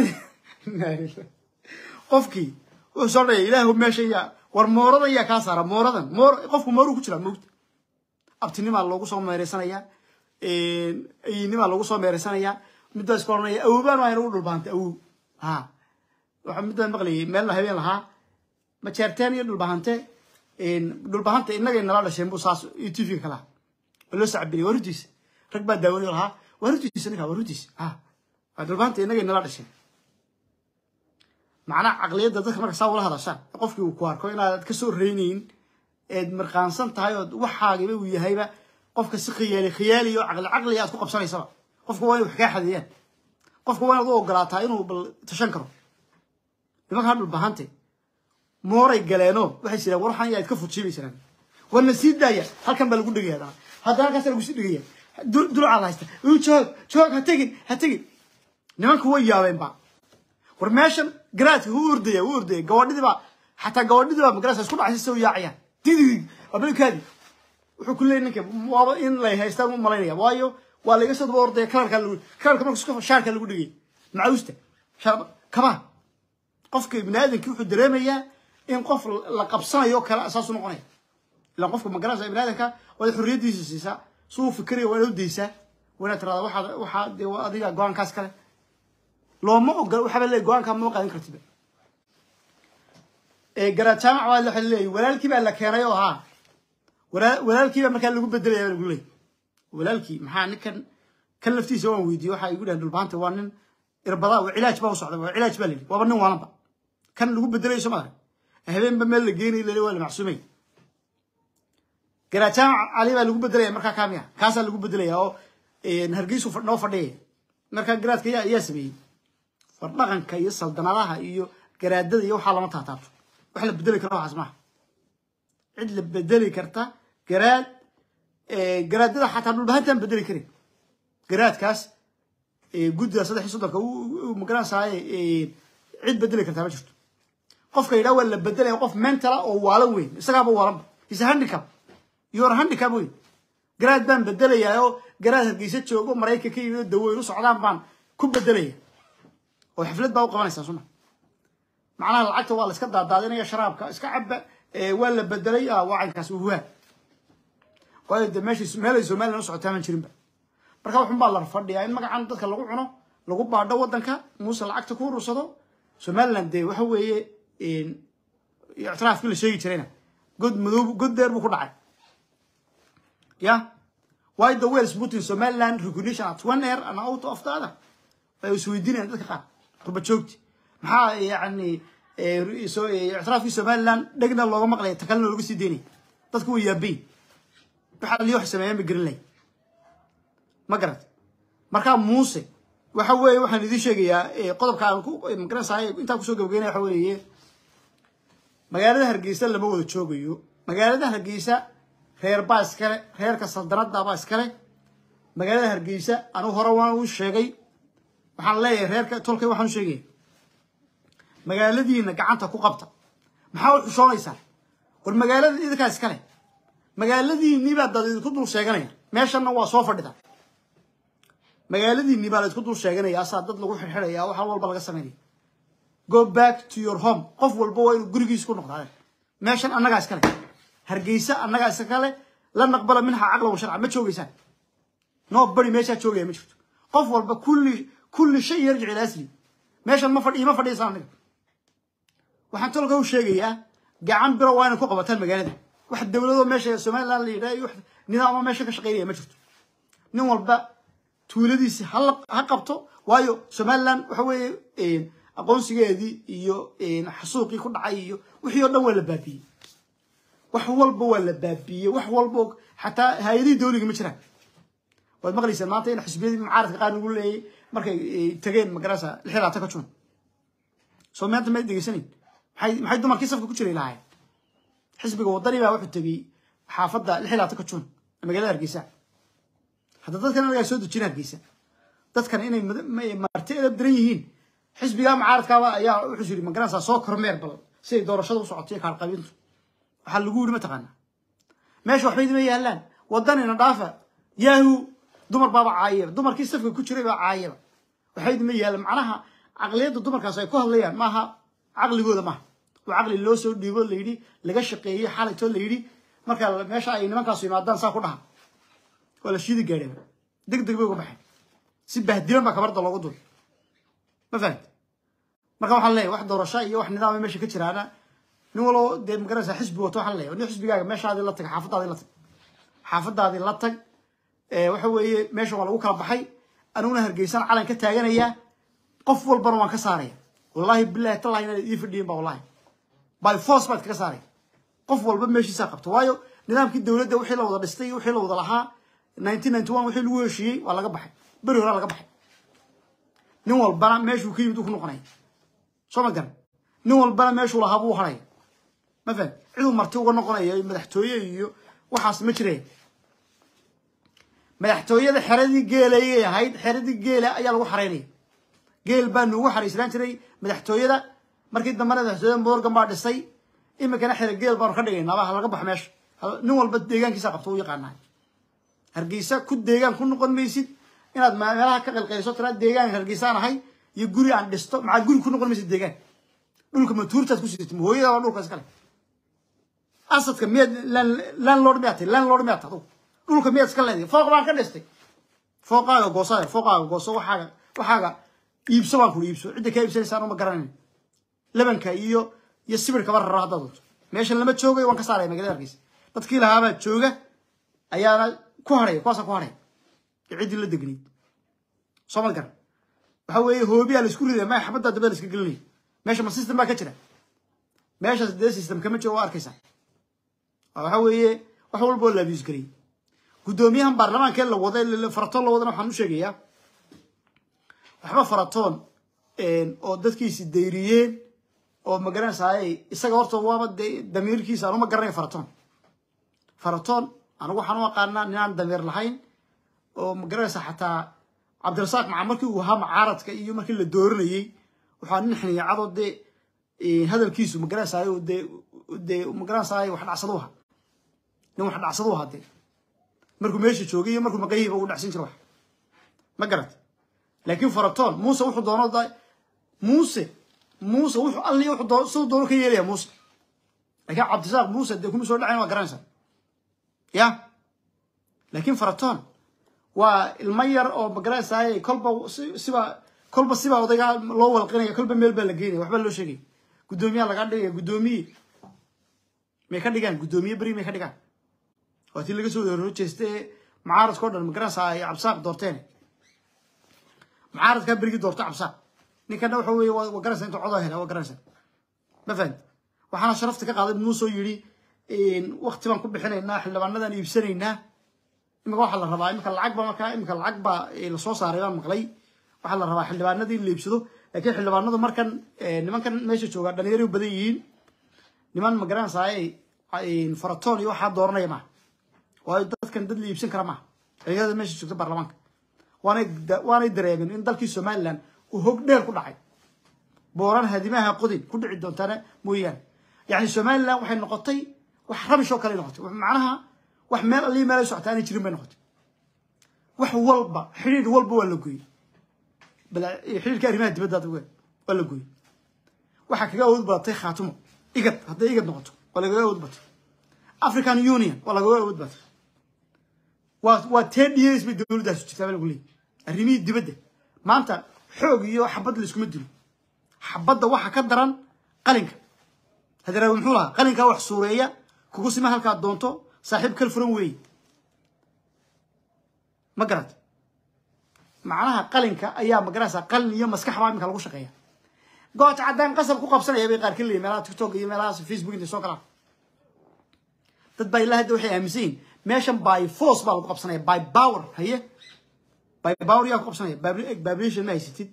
qofkii wuxuu soo dhaya ilaahu meesha yaa war mooradan yaa kaa saara mooradan moor qofku mooruu ku jiraa moogta abtinimaa loogu soo meereysanayaa ayinimaa loogu soo meereysanayaa middaa iska oranaya awobaan waa inagu dhulbahantay awow ha waxa middaan maqlayay meelna habeen lahaa majeerteen iyo dhulbahante dhulbahanta innagay nala dhasheen buu saas iyo t v-ga kalaha waa loo sacbinay waa runtiisa rag baa daawanayo lahaa waa runtiisa ninka waa runtiisa ha waa dhulbahanta innagay nala dhasheen macnaha caqliyadda dadka marka saa ula hadashaan qofkii uu ku arko inaad ka soo reynayn eed marqaansan tahay oo waxaagiba uu yahayba qofka si khiyaali khiyaali oo caqli caqli aad ku qabsanaysaba qofka waa inay wax kaa xadeeyaan qofka waa inaad u ogolaataa inuu bal tashan karo nimankaa dhulbahante mooray galeenoo waxay sidaan war waxaan yaad ka fujiibaysaan warna sii daaya halkan baa lagu dhegaya haddana haddana halkaasa lagu sii dhegaya dulcaa la haysta joog joog ha tegin ha tegin nimanku way yaabeen ba war meeshan garaadka wuu ordaya wuu ordaya gabadhidii baa xataa gabadhidii baa magarasa isku dhacaysa soo yaacayaan didi abalkaadi wuxuu ku leeyay ninka waaba in lay haystaan u malaynaya waayo waa laga soo daba ordaya kalarka lagu kalarka marka isku shaarka lagu dhigay macawusta shaar kaba qofka ibni aadamki wuxuu dareemayaa in qof la qabsanayo kale asaasu noqonaya ilaa qofka magarasa ibni aadamka waa xorriyadiisa siisaa suu fikiraya waa inaad u daysaa waa inaad tirada waxaad waxaa dee adiga go-aankaas kale looma ogola waxaaba leeyahy go-aankaa ma qaadan kartiba garaad jaamac baa waxa leeyahy walaalkii baa la keenay oo ahaa walaalkii baa markaa lagu bedelaya lagu leeyay walaalkii maxaa ninkan kan laftiisa waan weydiiyey waxa igu dhahan dhulbaanta waa nin irbada cilaaj baa u socda waa cilaaj baa layidhi waaba nin waalanba kan lagu bedelayo soo maarag habeenba meel la geenay lale waa la macsuumay garaad jaamac cali baa lagu bedelaya markaa kaamiya kaasaa lagu bedelaya oo hargeysu noo fadhiyaya markaa garaadka yaa ayaa sameeyey war dhaqanka iyo saldanadaha iyo garaadada iyo waxaa lama taataabto wax la bedeli karo waxaas maaha cid la bedeli karta garaad garaadada xataa dhulbahantaan bedeli karin garaadkaas guddiga saddex iyo soddonka magaranaysaay cid bedeli kartaa ma jirto qofka yidhaha waa la bedelaya qof mentala oo waalan weyn isagaaba waalanba is handicap yor handicap weyn garaad baan bedelayaa oo garaad hargeysa joogo maraykanka iyo daweyn u socdaan baan ku bedelaya oo xaflad baa u qabanaysaa suma macnaha lacagta waa la iska daadaadinaya sharaabka iska caba waa la bedelay wacankaas uhuwaa waayo de meesha meelay somalilan u socotaa maan jirinba marka waxun baa la fadhiyaa in magacan dadka lagu cuno lagu baadho waddanka muuse lacagta ku urursado somaliland dee waxa weeye ictiraafkii la sheegi jirayna god madow god dheer buu ku dhacay ya why the wales put in somaliland recognition at one air and out of the other ay isweydiinayaan dadka qaar qurba joogti maxaa yani ictiraafkii somaliland dhegna looga maqlaya ta kalena looga sii deynaya dadku way yaabayn waxaa liyo wax sameeyaan ba gerin lahay ma garat markaa muuse waxa weeye waxaan idiin sheegayaa qodobka aan ku magaranaysaay intaan kusoo gabagaynaya waxa weeye magaalada hargeysa lama wada joogayo magaalada hargeysa reer baa iskale reerka saldanada baa iskale magaalada hargeysa anigu hore waan u sheegay waxaan leeyahay reerka tolkay waxaan u sheegaya magaaladiina gacanta ku qabta maxaa u xushoonaysaa war magaalada idinkaa iskale magaaladiinii baa dad idinku dul sheeganaya meeshanna waa soo fadhida magaaladiinii baa la isku dul sheeganaya asaa dad lagu xirxidhaya waxaa walba laga samaynaya go back to your home qof walba waa inuu gurigiisa ku noqdaa meeshan annagaa iskale hargeysa annagaa iskale la naqbala minha caqla wa sharca ma joogeysaan noo bari meeshaa joogaya ma jirto qof walba kulli kulli shay yarjic ila asli meeshan ma fadhi ma fadhiisaan aniga waxaan tolka u sheegayaa gacan biro waa inay ku qabataan magaalada wax dowladoo meesha somaliland la yidhaha iyo wax nidaamo meesha ka shaqeynaya ma jirto nin walba tuuladiisi hala ha qabto waayo somaliland waxa weeye aqoonsigeedii iyo xasuuqii ku dhacay iyo wixii oo dhan waa la baabiyey wax walba waa la baabiyey wax walba xataa hay-adihii dawliga ma jiraan waad maqlaysaan maanta in xisbiyadii mucaaradka qaar lagu leeyay markay tageen magarasa lix labaatan ka jun soo maanta ma degeysanayn maxay maxay dumarkii safka ku jiray lahaayeen xisbiga wadani baa wuxuu tegey xaafadda lix labaatan ka jun magaalada hargeysa hadda dadkan anagaa soo dejina hargeysa dadkan inay marti edab daran yihiin xisbigaa mucaaradkaaba ayaa wuxuu yiri magaranaysaa soo kormeer bal siday doorashada u socotay kaalqabintu waxaa lagu yiri mataqaanaa meesha waxba idima yaalaan wadanina dhaafa yahu dumar baaba caayaba dumarkii safka ku jiray baa caayaba waxba idima yaalan macnaha caqliyadda dumarkaas ay ku hadlayaan maaha caqligooda maaha waa caqli loo soo dhiibo layidhi laga shaqeeyey xalaytoo layidhi marka meesha ay nimankaasu yimaadaan saa ku dhaha waa la shiidi gaadheen deg deg bay uga baxeen si bahdilan baa kabarda loogu dul ma fahamti marka waxaan leeyahay wax doorasho iyo wax nidaama meesha ka jiraana nin walbo dee magaranaysaa xisbi wato waxaan leeyahay nin xisbigaaga meeshaadii la tag xaafadaadii la tag xaafadaadii la tag waxa weeye meesha waa lagu kala baxay aniguna hargeysan calan ka taaganaya qof walbana waan ka saaraya wallahi bilahi tallahi inaad ii fadhiyin ba wallahi by force baad kaga saaraya qof walba meeshiisaa qabto waayo nidaamkii dowladda wixii la wada dhistay iyo wixii la wada lahaa nineteen ninety one wixii lagu heshiiyey waa laga baxay beri horaa laga baxay nin walbana meeshuu ka yimid uu ku noqonaya soo ma garan nin walbana meeshuu lahaa buu haraya ma faham ciduu marti uga noqonaya madaxtooye iyo waxaas ma jiraya madaxtooyada xeradii geela ayay ahayd xeradii geela ayaa lagu xareynaya geel baa nuugu xariisnaan jiray madaxtooyada markii dambena madaxtooyada morgan baa dhisay iminkana xere geel baanu ka dhigaynaaba ha laga baxo meesha nin walba deegaankiisa qabto u yaqaanahay hargeysa ku deegaan ku noqon maysid inaad meelaha ka qalqayso tiraa deegaanka hargeysaan ahay iyo guri aan dhisto maxaad guri ku noqon maysid deegaan dhulka matuurtaad ku sidatin hooyada waa dhulka iskale asadka miyaad landlord miyaad tahay landlord miyaad tahay dhulka miyaad iska leedahay fooq baan ka dhistay fooqaaga goosada fooqaaga gooso waxaaga waxaaga iibso baan kula iibso cidda kaa iibsanaysaan uma garanayn lebanka iyo iyo sibirkaba rara haddaad doonto meeshan lama joogayo waan ka saaraya magaalada hargeysa dadkii lahaabaa jooga ayaana ku haraya kuwaasa ku haraya ciddii la degnayd soo ma garan waxa weeye hoobiyaa la isku ridaya maya xabaddaa dambe la iska gelinaya meesha ma system baa ka jira meeshaas dee system kama jiro waa arkaysaa waxa weeye wax walba oo la abuse gariyay guddoomiyahan baarlamaankee la wada faratoon la wadana waxaan u sheegayaa waxba faratoon oo dadkiisi dayriyeen oo magaranaysaay isaga horta waaba de damiirkiisa anuma garanaya faratoon faratoon anigu waxaan u aqaanaa ninaan damiir lahayn oo magaranaysaa xataa cabdirasaaq maca markii uu ahaa macaaradka iyo markii la dooranayey waxaa nin xiniicado dee hadalkiisu magaranaysaay dee dee magaranaysaay wax dhacsadu ahaa nin wax dhacsadu ahaa dee markuu meesha joogay iyo markuu maqayihiiba uu dhacsin jira wax ma garat laakiin faratoon muuse wuxuu doono muuse muuse wuxuu alli wuxuu doono siduu doono ka yeelaya muuse laakiin cabdirasaaq muuse dee kuma soo dhacayn waa garanaysaa ya laakiin faratoon waa ilmo yar oo magaranaysaay kolba siba kolba siba odayga loo walqinaya kolba meel baa la geynaya waxbaa loo sheegaya guddoomiyaha lagaa dhigaya guddoomiye may ka dhigaan guddoomiye beri may ka dhigaan waa tii laga soo horo jeeste mucaaradka o dhan magaranaysaa ay cabsaaq doorteen mucaaradkaa berigii doorta cabsaaq ninkana waxa weye waa garanaysa inta codoo hela waa garanaysa ma fahamti waxaana sharafta ka qaaday muusoo yidhi wakti baan ku bixinaynaa xildhibaanadaan iibsanaynaa imika waxaa la rabaa imika lacag ba markaa imika lacag baa lasoo saaray baan maqlay waxaa la rabaa xildhibaanadii in la iibsado laakiin xildhibaanadu markan nimankan meesha joogaa dhalinyaro badan yihiin niman magaranaysaa faratoon iyo waxaa dooranaya maaha waayo dadkan dad la iibsan kara maaha dhalinyarada meesha joogta baarlamaanka waanay waanay dareemeen in dalkii somaliland uu hog dheer ku dhacay booran hadimaha qodin ku dhici doontaana mooyaane yani somaliland waxay noqotay wax rabish oo kale noqotay macnaha wax meel alii meel ay socota aanay jirin bay noqotay wax walba xidhiidh walba waa la gooyey xidhiidhka arrimaha dibadda waa la gooyey waxaa kaga awood badatay khaatumo igad hadday igad noqoto waa lagaga awood batay african union waa lagaga awood batay waa waa ten years bay dowladdaasi jirtaa baa lagu leeyay arrimihii dibadda maanta xoog iyo xabad la iskuma dilo xabadda waxa ka daran qalinka hadaraawi muxuu lahaa qalinkaa wax suureeya kugu sima halkaad doonto saaxiib kal furan weeye ma garat macnaha qalinka ayaa magaraysaa qalin iyo maskax baa iminka lagu shaqeeya goot caddaan qasab ku qabsanaya bay qaar ka leeyihin meelaha tiktok iyo meelahaas facebook intay soo galaan dad baa ilaa hadda waxay aaminsan yihin meeshan by force baa lagu qabsanaya by power haye by power yaa ku qabsanaya babulation ma haysatid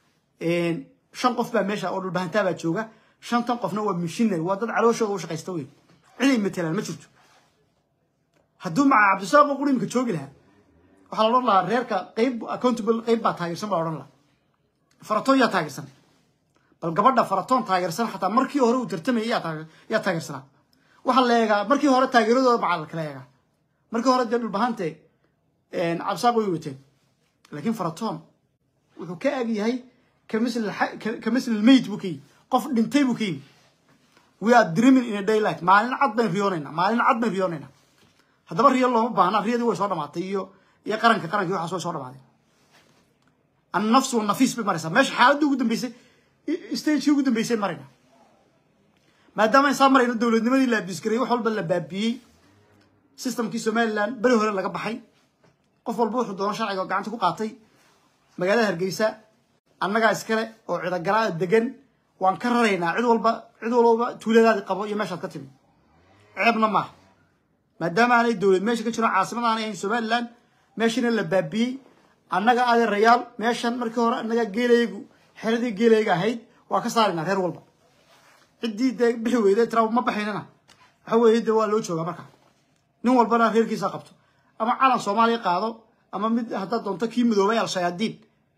shan qof baa meesha oo dhulbahantaa baa jooga shantan qofna waa missionary waa dad calooshooda u shaqaysta wey ciday matelaan ma jirto hadduu maca cabdisaaq oo qurimka joogi lahaa waxaa la odhan lahaa reerka qayb accountable qayb baa taageersan baa odhan lahaa faratoon yaa taageersan bal gabadha faratoon taageersan xataa markii hore uu tartamayay yaa taageersanaa waxaa la eegaa markii hore taageeradooda macaa la kala eegaa markii hore dee dhulbahante cabdisaaq way wateen laakiin faratoon wuxuu ka ag yahay kamasl lmayt buu ka yimi qof dhintay buu ka yimi we are dreaming in a daylight maalin cad bayn riyoonaynaa maalin cad bayn riyoonaynaa haddaba riyo looma baahna riyadii way soo dhamaatay iyo iyo qaranka qaranki waxaas way soo dhamaaday annafsu nafiis bay maraysaa meesha xaaladda ugu dambeysay stagekii ugu dambeysay marayna maadaama insaa marayno dowladnimadii la abdiskarayay wax walba la baabiyey systemkii somaliland beri hore laga baxay qof walba wuxuu doono sharciga oo gacanta ku qaatay magaalada hargeysa annagaa iskale oo cidagalaa degan waan ka raraynaa cid walba cid walba tuuladaadi qabo iyo meeshaad ka timi ceebna maaha maadaama aanay dowlad meesha ka jiro caasimada aanay ahayn somaliland meeshana la baabiyey annaga adeerayaal meeshan markii hore annaga geelaygu xeradii geelayga ahayd waa ka saaraynaa reer walba ciddii dee bixi weyday tira ma baxaynana waxa weeye dee waa loo joogaa marka nin walbana reerkiisa qabto ama calan soomaaliya qaado ama mid haddaad doonto kii midoobay al-shayaadiin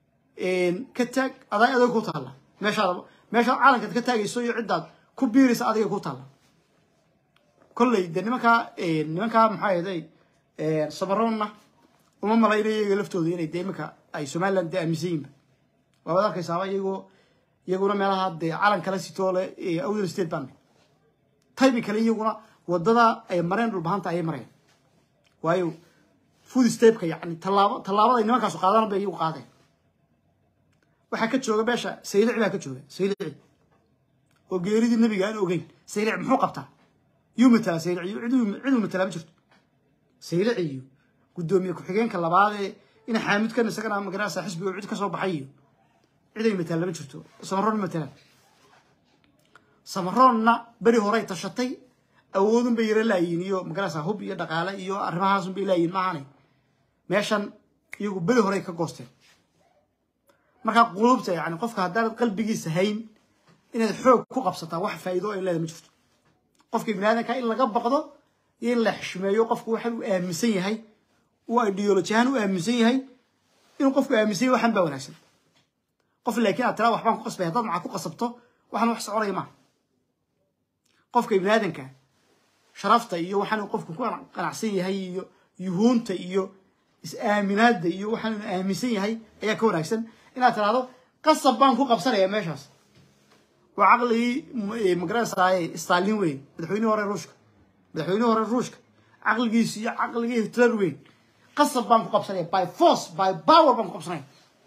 ka taag adaa adag ku taalla meeshaad meeshaad calankaad ka taagayso iyo ciddaad ku biiraysa adiga ku taalla kolley dee nimankaa nimankaa maxaa ahday samaroonna uma malayna iyaga laftooda inay dee iminka ay somaliland dee aaminsan yihinba waabaad arkaysaaba iyagoo iyaguna meelaha dee calan kala sitoo le awdal state baan taybi kale iyaguna wadada ay mareen dhulbahanta ayay mareen waayo food stepka yani tallaabo tallaabada ay nimankaasu qaadaan bay iyagu qaadeen waxaa ka jooga meesha saylici baa ka jooga saylici oo geeridii nabiga aan ogeyn saylici muxuu qabtaa yuu matalaa saylici ciduu matalaa ma jirto saylici iyo guddoomiye ku-xigeenka labaadee ina xaamidkan isagana magarasa xisbiga cid ka soo baxay iyo ciday matalaan ma jirto samaroon matalaan samaroonna beri horey tashatay awoodun bay yara laayiin iyo magarasa hub iyo dhaqaale iyo arrimahaasun bay laayiin maahanay meeshan iyagu beri horey ka goosteen markaa qulubta yani qofka haddaanad qalbigiisa hayn inaad xoog ku qabsataa wax faa'iido ay leedahay ma jirto qofka ibni aadanka in laga baqdo iyo in la xishmeeyo qofku waxa uu aaminsan yahay uu ideology ahaan u aaminsan yahay inuu qofku aaminsan yahay waxan baa wanaagsan qof laakiin aad tiraa waxbaan ku qasbay haddaad macaa ku qasabto waxaan wax soconaya maaha qofka ibni aadanka sharafta iyo waxaan uu qofku ku qanacsan yahay iyo yuhuunta iyo is-aaminaadda iyo waxaan uu aaminsan yahay ayaa ka wanaagsan inaad tiraahdo qasab baan ku qabsanaya meeshaas waa caqligii magaranaysaay stalin weyn madaxweynihii hore ruushka madaxweynihii hore ruushka caqligiisi iyo caqligii hitler weyn qasab baan ku qabsanaya by force by power baan ku qabsanaya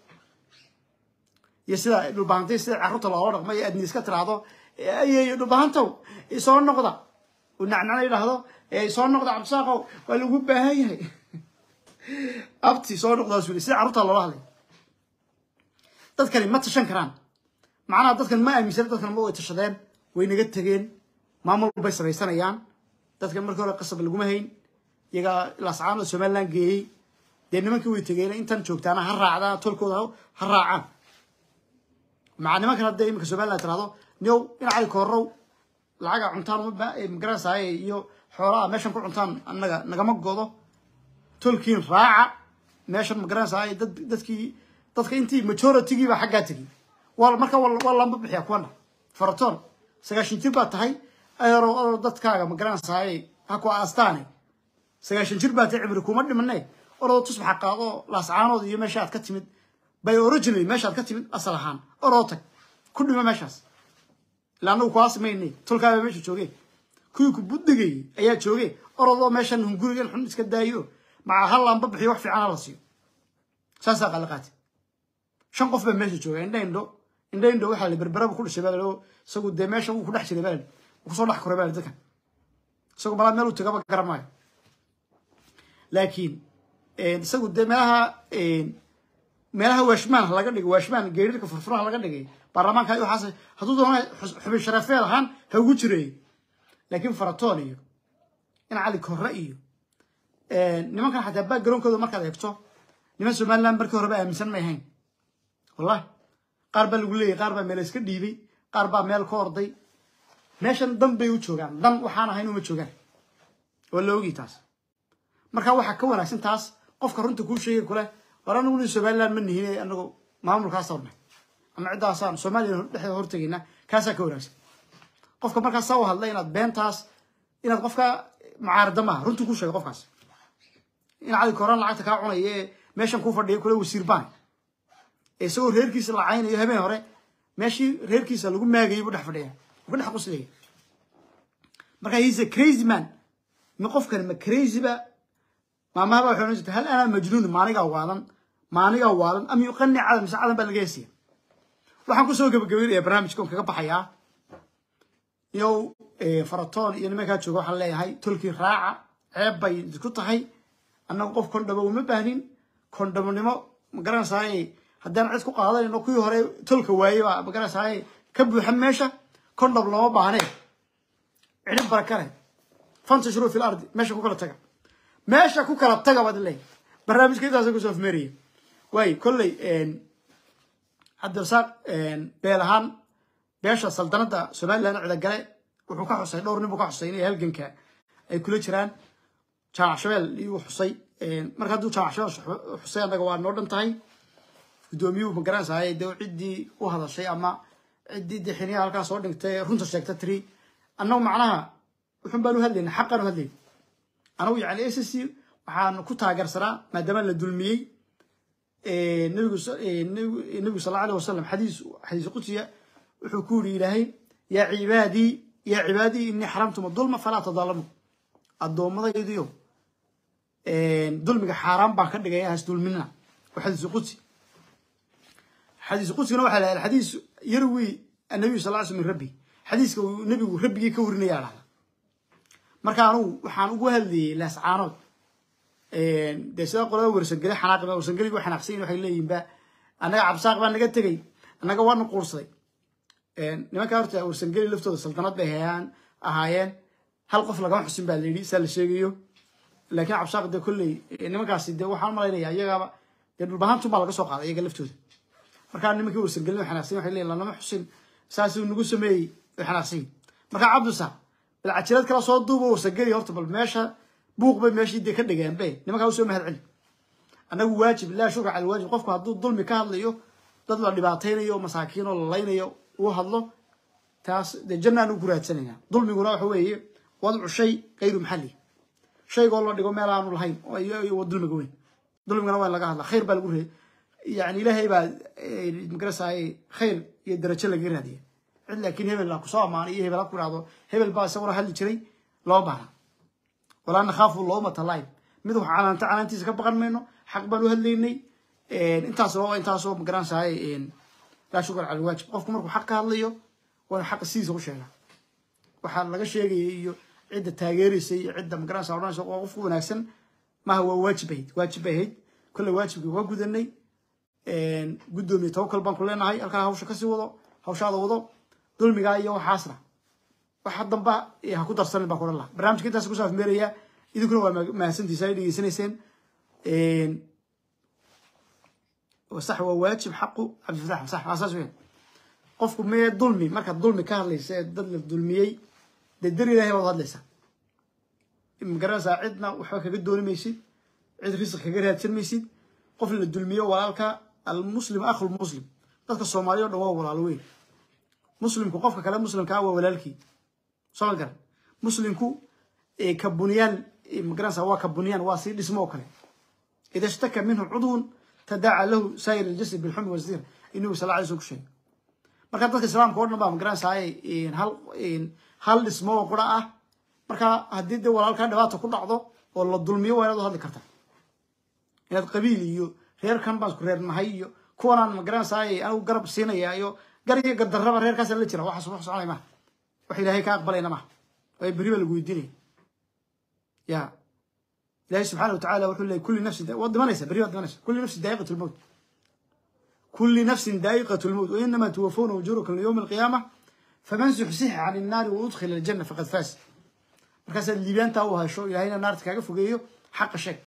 iyo sida dhulbahantay sida carruurta loola dhaqmo iyo adni iska tiraahdo ayeyo dhulbahantow soo noqda uu nacnacna yidhaahdo soo noqda cabdisaaqow waa lagu baahan yahay abti soo noqdaas wili sida carruurta loola hadlay dadkani ma tashan karaan macnaha dadkan ma aaminsana dadkan ma way tashadeen way naga tegeen maamul bay samaysanayaan dadkan markii hore qasab laguma hayn iyagaa lascaano somaliland geeyey dee nimankii way tegeen intan joogtaana ha raacdaan tolkooda ha raacaan maca nimankan haddee iminka somaliland tirahdo niow dhinacay koorow lacaga cuntaan magaranaysaay iyo xoolaha meeshan ku cuntaan anaga nagama godo tolkiin raaca meeshan magaranaysaay dad dadkii dadka intii majoritygii baa xaggaa tegi waa marka waa lamba bixiya kuwana faratoon sagaashan jir baa tahay ayaro ado dadkaaga magaranaysaay ha ku aastaane sagaashan jir baa tahay cibri kuma dhimane oroo tusbaxa qaado laascaanood iyo meesha aad ka timid by originally meesha aad ka timid asal ahaan oroo tag ku dhimo meeshaas ila anagu kuwaas maynay tolkaaba meesha joogeen kuwii ku buddigayay ayaa joogeen orodoo meeshan hungurigan xun iska daayo maca hal laanba bixiyo wax fiican hala siiyo saasaa qalaqaati shan qof baa meesha jooga indha indho indha indho waxaa la berberaba ku dhashay baa la isagu dee meesha wuu ku dhex jiray baa la wuu kusoo dhex koray baa la dadkan isagu malaa meel uu tagaba garamaayo laakiin isagu dee meelaha meelaha waashmaan laga dhigay waashmaan geerirka furfuraha laga dhigay baarlamaanka iyo waxaas hadduu doona xubin sharafeed ahaan ha ugu jireey laakiin faratoon iyo in cali korre iyo nimankan xataa backgroundkooda markaad eegto niman somaliland markii horeba aaminsan may ahayn wallahi qaar baa lagu leeyahy qaar baa meel iska dhiibay qaar baa meel ka orday meeshan dan bay u joogaan dan waxaan ahayn uma joogaan waa la ogii taas marka waxaa ka wanaagsan taas qofka runta kuu sheegay kule war anagu nin somaliland ma nihin anagu maamulkaasa ornay ama ciddaasaan soomaaliya dhexdeeda hortegayna kaasaa ka wanaagsan qofka markaas saa u hadla inaad beentaas inaad qofka mucaarada maaha runta kuu sheegay qofkaas in cali koraan lacagta kaa cunaya ee meeshan ku fadhiya kule wasiir baan ee isagoo reerkiisa la caynayo habeen hore meeshii reerkiisa lagu maagayay buu dhex fadhiya wuu ka dhex quslaya marka he's a crazy man ma qofkani ma crazy ba maamaha baa waxay ohan jirta hal anaa majnuun maanigaa waalan maanigaa waalan am yuqani cadan mise cadan baa laga heesiya waxaan kusoo gabagabaynayaa barnaamijka on kaga baxayaa yow faratoon iyo nimankaa jooga waxaan leeyahay tolkii raaca ceeb bay isku tahay annagu qof kondhamo uma baahnin kondhamonimo magaranaysaay haddaan cid ku qaadanayno kuwii hore tolka waaye baa magaranaysaay ka buuxa meesha kondhom looma baahnee cidhib barakale fantashru fi lardi meesha ku kala taga meesha ku kala taga baad leeyahay barnaamijka intaasa kusoo afmeeraya waayo kolley cabdirasaaq beel ahaan beesha saldanadda somaliland cidagale wuxuu ka xusay dhowr nin buu ka xusay inay halganka ay kula jiraan jaamac shabeel iyuu xusay marka hadduu jaamac shabeel xusay annaga waa noo dhan tahay guddoomiyuhu magaranaysaay dee ciddii u hadashay ama ciddii dee xiniyaha halkaa soo dhigtay runta sheegta tiri annagu macnaha wuxun baan u hadlayna xaqaan u hadlayna anagu yani s c waxaan ku taageersanaa maadaama la dulmiyey nabigu nabigu sal alla alih wasalam xadiis xadiis qudsiya wuxuu ku yidhi ilaahay yaa cibaadii yaa cibaadii inii xaramtuma dulma falaa tadaalamu addoommadaydiyo dulmiga xaaraan baan ka dhigaya has dulmina waa xadiis qudsi xadiis qudsigana waxaa lahaa xadiis yarwi annabiyu sal lla sl min rabbi xadiiska uu nebigu rabbigii ka warinaya dhahda marka anugu waxaan ugu hadlayay laascaanood dee sida qolada warsangeli xanaaqi warsangeliga waa xanaaqsan waxay leeyihin ba annaga cabsaaq baa naga tegey annaga waana quursaday nimanka horta warsangeli laftooda saltanad bay hayaan ahaayeen hal qof lagama xusin baa layidhi saa la sheegayo laakiin cabsaaq dee kolley nimankaasi dee waxaan malaynaya iyagaaba dee dhulbahaantun baa laga soo qaaday iyaga laftooda markaa nimankii warsangelin way xanaaqsan waxay leeyihin lanama xusin saasuu nagu sameeyey way xanaaqsan yihin marka cabdusaaq bal cajirad kala soo duuba warsangeli horta bal meesha buuq bay meeshii dee ka dhigeen be nimankaa usoo mahad celi annagu waajib laa shukra cala waajib qofku hadduu dulmi ka hadlayo dad la dhibaataynayo masaakiin oo la laynayo uu hadlo taas dee jannaan u guraadsanayna dulmiguna waxa weeye wadcu shay kayru maxalli shaygoo la dhigo meel aanu lahayn oo dulmiga weyn dulmigana waa in laga hadla khayr baa lagu reey yani ilaahay baa magarasaaye khayr iyo darajo laga raadiya cid laakiin hebel la kusoo amaanay iyo hebel ha ku ihahdo hebel baa isaguna hadli jiray loo baahna walaa nakhaafu loomata laim mid wax canaanta canaantiisa ka baqan mayno xaq baan u hadlaynay intaas waa intaasoo magaranaysaay laa shukr cala waajib qofku markuu xaq ka hadlayo waa inu xaqa sidiisa u sheegaa waxaa laga sheegaya iyo cidda taageeraysa iyo cidda magaranaysa odhanaysa waa qofku wanaagsan maaha waa waajib ahayd waajib bay ahayd kolley waajibkii waa gudanay guddoomiye tawakal baan ku leenahay halkaa hawsha kasii wado hawshaada wado dulmigaa iyo waxaasna waxa damba ha ku darsanin baa kuodhan laha barnamijka intaas kusoo afmeeraya idinkuna waa mahadsantiisa ay dhegeysanayseen صح وواجب حقه عبد الفتاح صح اساس وين qofku mee dulmi markaad dulmi ka hadlaysa ee dad la dulmiyey dee dar ilaahay baad hadlaysaa magaranaysaa cidna waxba kaga dooni maysid cid risq kaga raadsan maysid qof la dulmiyo walaalka almuslim akhu lmuslim dadka soomaaliya o dhan waa walaalo weyn muslimku qofka kale muslimka ah waa walaalkii soo ma garan muslimku ka bunyaan magaranaysaa waa ka bunyaan waa sii dhismo oo kale ida ishtaka minhu cudwun tadaaca lahu saayir aljasad bilxumi wasdir inuu sal alay sl ku sheegay marka dadka islaamka o dhan baa magaranaysaa hal hal dhismo oo qura ah marka haddii dee walaalkaa dhibaata ku dhacdo oo la dulmiyo waa inaad u hadli kartaa inaad qabiil iyo reerkan baan isku reernahay iyo kuwanaan magaranaysaa anigu garab siinaya iyo gar iyo gadarraba reerkaasa la jira waxaas wax soconay maha wax ilaahay ka aqbalayna maha waayo beri baa lagu weydiinaya ya ilahay subxaana watacala wuxuu leeyay kulli nafsin waad dhimanaysa beri waad dhimanaysa kulli nafsin daa'iqat lmowt kulli nafsin daa'iqat lmowt wainama tuwafawna ujurakum liyowmi alqiyaama faman zuxzixa can innaari waudkhila aljanna faqad faas markaasaad liibaantaa u hasho ilahayna naarta kaaga fogeeyo xaqa sheeg